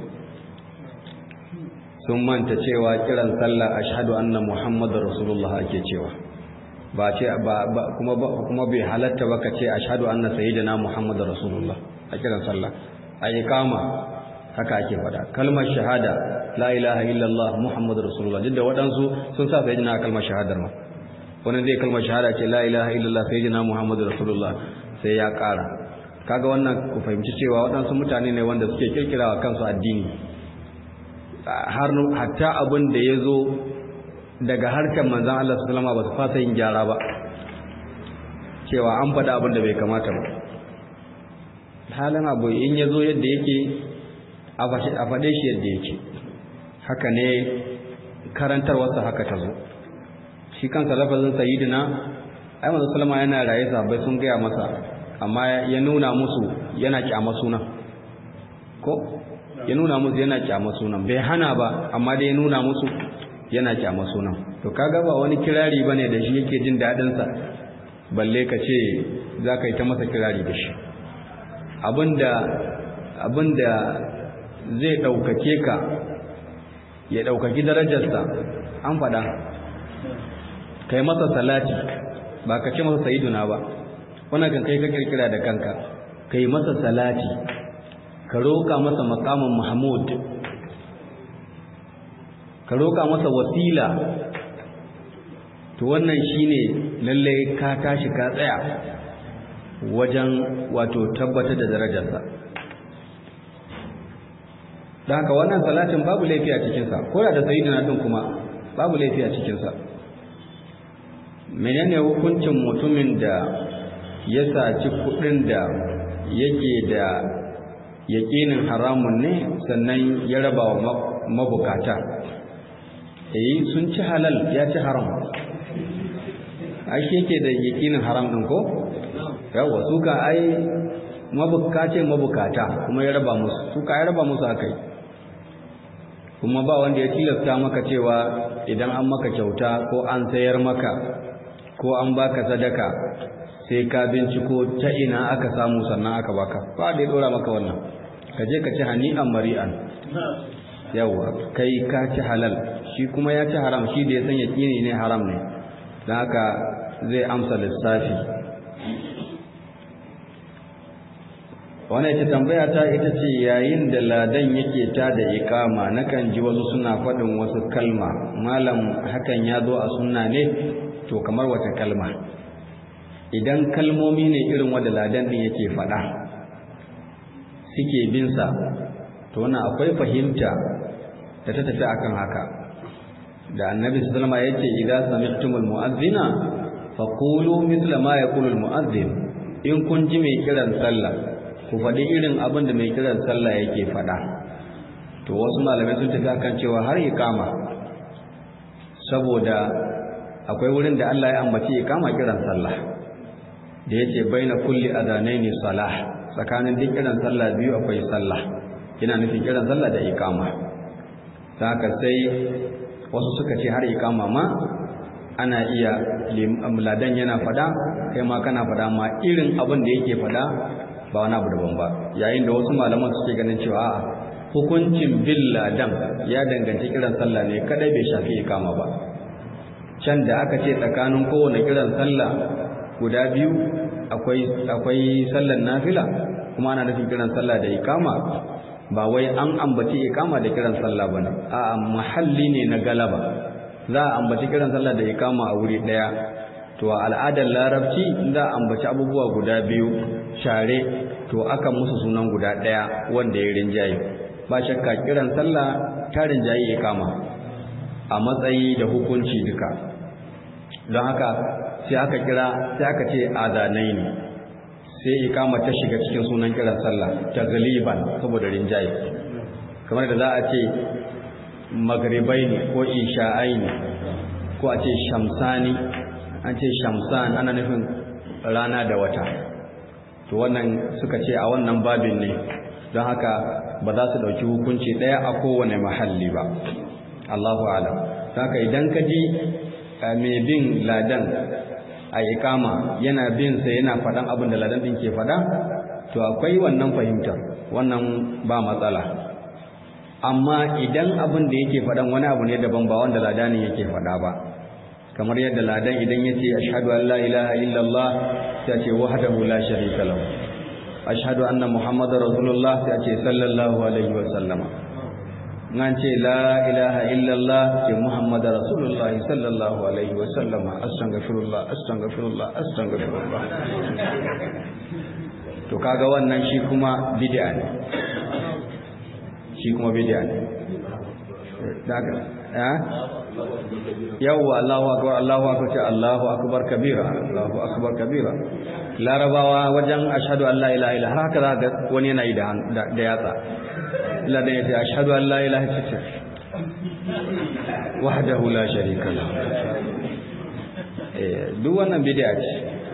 sun manta cewa kiran sallah ashhadu anna Muhammadar Rasulullah ake cewa ba ce ba kuma kuma bai halatta ba ka ce ashhadu anna sayyidina Muhammadar Rasulullah a kiran sallah a iqama haka ake fada kalmar shahada la ilaha illallah muhammadur rasulullah duk da waɗansu sun sa sayyidina kalmar shahadar ma wani zai kalmar shahada ce la ilaha illallah sayyidina muhammadur rasulullah sai ya ƙara kaga wannan ku fahimci cewa waɗansu mutane ne wanda suke kirkirawa kansu addini har hatta abin da ya zo daga harkar manzan Allah sallama ba su fasa yin gyara ba cewa an faɗa abin da bai kamata ba halin abu in ya zo yadda yake a faɗe shi yadda yake haka ne karantarwarsa haka ta zo shi kansa lafazin sayyidina ai manzo sallama yana raye sahabbai sun gaya masa amma ya nuna musu yana kyama sunan ko ya nuna musu yana kyama sunan bai hana ba amma dai ya nuna musu yana kyama sunan to kaga ba wani kirari bane da shi yake jin dadin sa balle ka ce za ka yi ta masa kirari da shi abinda abinda zai ɗaukake ka ya ɗaukaki darajarsa an faɗa kai masa salati ba ka ce masa sayiduna ba wannan kan kai ka kirkira da kanka kai masa salati ka roƙa masa makamin mahmud ka roƙa masa wasila to wannan shine lalle ka tashi ka tsaya wajen wato tabbatar da darajarsa don haka wannan salatin babu laifi a cikinsa ko da sayidina din kuma babu laifi a cikinsa menene hukuncin mutumin da ya saci kudin da yake da yaƙinin haramun ne sannan ya raba wa mabukata eh sun ci halal ya ci haram ai yake da yaƙinin haram din ko yawa su ka ai mabukace mabukata kuma ya raba musu su ka ya raba musu akai kuma ba wanda ya tilasta maka cewa idan an maka kyauta ko an sayar maka ko an baka sadaka sai ka binciko ta ina aka samu sannan aka baka ba da ya dora maka wannan ka je ka ci hani'an mari'an yawa kai ka ci halal shi kuma ya ci haram shi da ya san yaƙini ne haram ne don haka zai amsa lissafi wannan ita tambaya ta ita ce yayin da ladan yake ta da ikama nakan ji wasu suna faɗin wasu kalma malam hakan ya zo a sunna ne to kamar wata kalma idan kalmomi ne irin wanda ladan din yake faɗa suke bin sa to wannan akwai fahimta da ta tafi akan haka da annabi sallallahu alaihi wasallam yace idza sami'tumul mu'adhdhina faqulu mithla ma yaqulu al mu'adhdhin in kun ji mai kiran sallah ku faɗi irin abin da mai kiran sallah yake faɗa to wasu malamai sun tafi akan cewa har iqama saboda akwai wurin da Allah ya ambaci iqama kiran sallah da yace baina kulli adanaini salah tsakanin duk kiran sallah biyu akwai sallah yana nufin kiran sallah da iqama haka sai wasu suka ce har iqama ma ana iya ladan yana fada kai ma kana fada ma irin abin da yake fada ba wani abu daban ba yayin da wasu malaman suke ganin cewa a'a hukuncin bin ladan ya danganci kiran sallah ne kadai bai shafi iqama ba can da aka ce tsakanin kowane kiran sallah guda biyu akwai akwai sallar nafila kuma ana nufin kiran sallah da ikama ba wai an ambaci ikama da kiran sallah bane a mahalli ne na galaba za a ambaci kiran sallah da ikama a wuri daya to a al'adar larabci za a ambaci abubuwa guda biyu share to aka musu sunan guda daya wanda ya rinjaye ba shakka kiran sallah ta rinjaye ikama a matsayi da hukunci duka don haka sai aka kira sai aka ce adanai ne sai ikama ta shiga cikin sunan kiran sallah ta galiban saboda rinjaye kamar da za a ce magribai ne ko isha'ai ne ko a ce shamsani an ce shamsan ana nufin rana da wata to wannan suka ce a wannan babin ne don haka ba za su ɗauki hukunci ɗaya a kowane mahalli ba Allahu alam haka idan ka ji mai bin ladan a ikama yana bin sa yana faɗan abin da ladan ɗin ke faɗa to akwai wannan fahimtar wannan ba matsala amma idan abin da yake faɗan wani abu ne daban ba wanda ladanin yake faɗa ba kamar yadda ladan idan ya ce ashhadu an la ilaha illallah sai ce wahdahu la sharika lahu ashhadu anna muhammadar rasulullah sai ce sallallahu alaihi wa sallama nan ce la ilaha illallah ce muhammadar rasulullah sallallahu alaihi wa sallama astaghfirullah astaghfirullah astaghfirullah to kaga wannan shi kuma bid'a ne shi kuma bid'a ne daga eh yawwa Allahu akbar Allahu akbar ce Allahu akbar kabira Allahu akbar kabira larabawa wajen ashhadu an la ilaha illa haka za ga wani yana yi da da yatsa illa da yace ashhadu an la ilaha illa wahdahu la sharika lahu duk wannan bid'a ce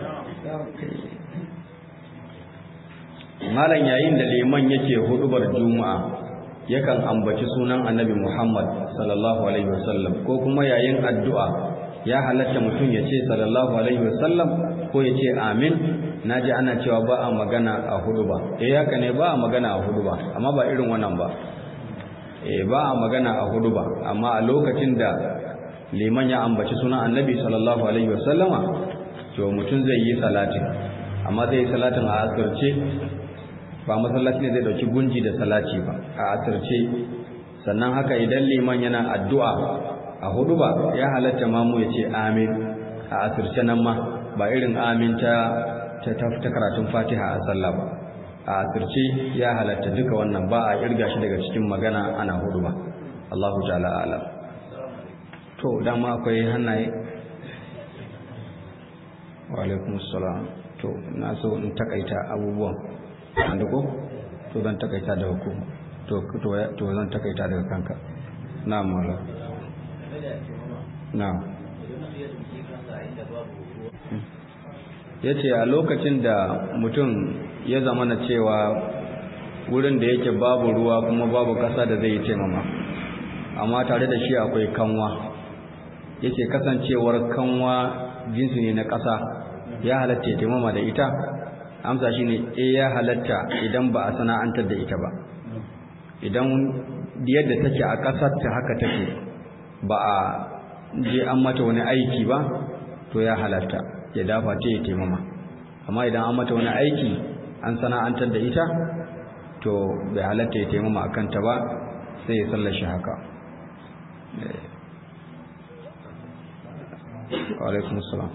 malam yayin da liman yake hudubar juma'a yakan ambaci sunan annabi Muhammad sallallahu alaihi wasallam ko kuma yayin addu'a ya halatta mutum ya ce sallallahu alaihi wasallam ko ya ce amin naji ana cewa ba a magana a huduba eh haka ne ba a magana a huduba amma ba irin wannan ba eh ba a magana a huduba amma a lokacin da liman ya ambaci sunan annabi sallallahu alaihi wasallama to mutum zai yi salatin amma zai yi salatin a asirce ba masallaci ne zai dauki gunji da salati ba a asirce sannan haka idan liman yana addu'a a hudu ba ya halatta mamu ya ce amin a asirce nan ma ba irin amin ta ta karatun fatiha a sallah ba a asirce ya halatta duka wannan ba a irga shi daga cikin magana ana hudu ba Allahu ta'ala alam to dama akwai hannaye wa alaikumussalam to na so in takaita abubuwan wanda ko to zan takaita daga ku to to zan takaita daga kanka na'am mala na'am yace a lokacin da mutum ya zama na cewa wurin da yake babu ruwa kuma babu kasa da zai yi taimama amma tare da shi akwai kanwa yace kasancewar kanwa jinsi ne na kasa ya halatta ya taimama da ita amsa shi ne e ya halatta idan ba a sana'antar da ita ba idan yadda take a ƙasar ta haka take ba a je an mata wani aiki ba to ya halatta ya dafa ta ya taimama amma idan an mata wani aiki an sana'antar da ita to bai halatta ya taimama a kanta ba sai ya sallar shi haka wa alaikum salam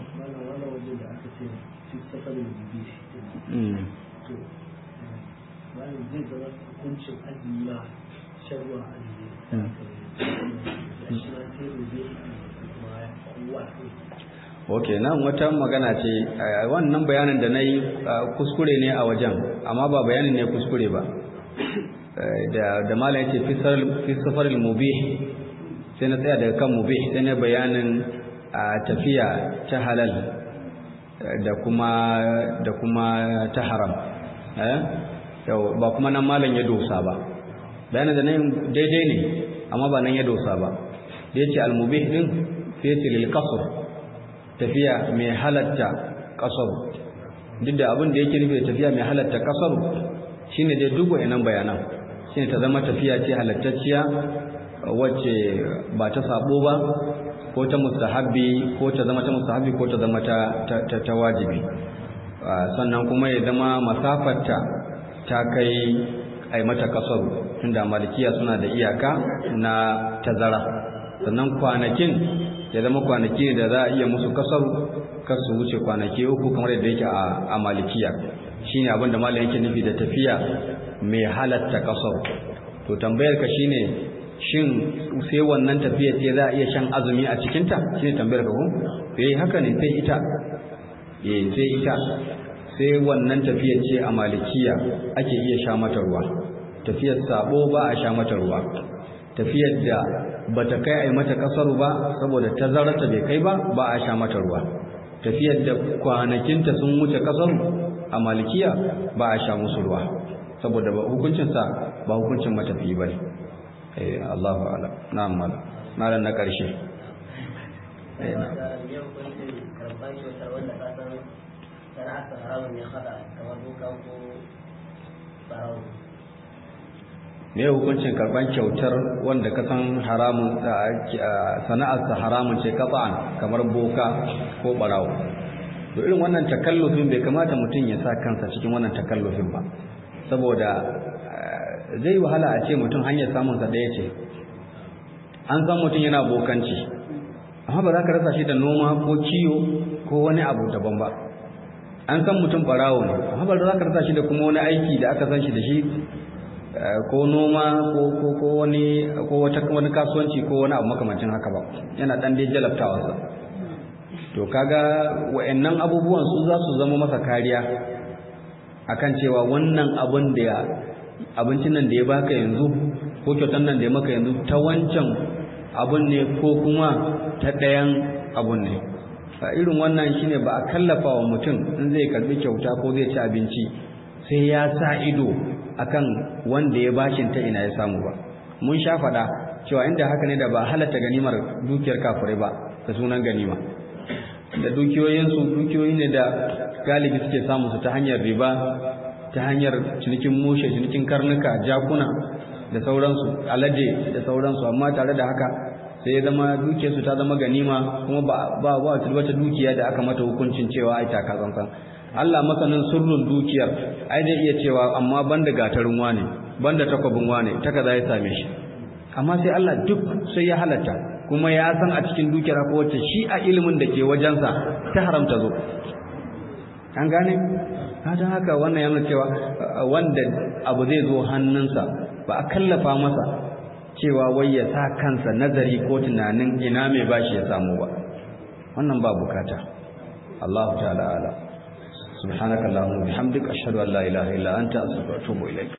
ok nan wata magana ce wannan bayanin da na yi kuskure ne a wajen amma ba bayanin ne kuskure ba da malam ya ce fi safaril mubih sai na tsaya daga kan mubih sai na bayanin tafiya ta halal da kuma da kuma ta haram eh ba kuma nan malam ya dosa ba bayanin da nan daidai ne amma ba nan ya dosa ba da yace al-mubih din sai yace lil qasr tafiya mai halatta qasr duk da abin da yake nufi tafiya mai halatta qasr shine dai duk wayannan bayanan shine ta zama tafiya ce halattacciya wacce ba ta sabo ba ko ta mustahabbi ko ta zama ta mustahabbi ko ta zama ta ta wajibi sannan kuma ya zama masafarta ta kai ai mata kasaru tunda malikiya suna da iyaka na tazara sannan kwanakin ya zama kwanaki da za a iya musu kasaru kar su wuce kwanaki uku kamar yadda yake a malikiya shine abin da malam yake nufi da tafiya mai halatta kasaru to tambayar ka shine shin sai wannan tafiya ce za a iya shan azumi a cikinta shi ne tambayar ka ko eh haka ne sai ita eh sai ita sai wannan tafiya ce a malikiya ake iya sha mata ruwa tafiyar sabo ba a sha mata ruwa tafiyar da bata kai ai mata kasaru ba saboda tazararta bai kai ba ba a sha mata ruwa tafiyar da kwanakinta sun wuce kasaru a malikiya ba a sha musu ruwa saboda hukuncinsa ba hukuncin matafi ba ne eh Allahu a'lam na'am malam malam na karshe eh na me hukuncin karban kyautar wanda ka san haramun sana'arsa haramun ce kafa'an kamar boka ko barawo to irin wannan takallufin bai kamata mutum ya sa kansa cikin wannan takallufin ba saboda zai wahala a ce mutum hanyar samunsa ɗaya ce an san mutum yana bokanci amma ba za ka rasa shi da noma ko kiyo ko wani abu daban ba an san mutum ɓarawo ne amma ba za ka rasa shi da kuma wani aiki da aka san shi da shi ko noma ko ko ko wani ko wata wani kasuwanci ko wani abu makamancin haka ba yana dan dai jalabtawa sa to kaga wayannan abubuwan su za su zama masa kariya akan cewa wannan abun da abincin nan da ya baka yanzu ko kyautan nan da ya maka yanzu ta wancan abun ne ko kuma ta ɗayan abun ne irin wannan shine ba a kallafa wa mutum in zai karbi kyauta ko zai ci abinci sai ya sa ido akan wanda ya bashin ta ina ya samu ba mun sha faɗa cewa inda haka ne da ba halatta ganimar dukiyar kafirai ba da sunan ganima da dukiyoyinsu dukiyoyi ne da galibi suke samu su ta hanyar riba ta hanyar cinikin mushe cinikin karnuka jakuna da sauransu alade da sauransu amma tare da haka sai ya zama dukiyarsu ta zama ganima kuma ba ba ba wata dukiya da aka mata hukuncin cewa ai ta kazansan Allah masanin sirrin dukiyar ai zai iya cewa amma banda gatarin wane banda takwabin wane ta kaza ya same shi amma sai Allah duk sai ya halatta kuma ya san a cikin dukiyar ko wacce shi a ilimin da ke wajensa ta haramta zo an gane don haka wannan yana cewa wanda abu zai zo hannunsa ba a kallafa masa cewa wai ya sa kansa nazari ko tunanin ina mai bashi ya samu ba wannan ba bukata Allah ta'ala ala subhanakallahumma bihamdika ashhadu an la ilaha illa anta astaghfiruka wa atubu ilaik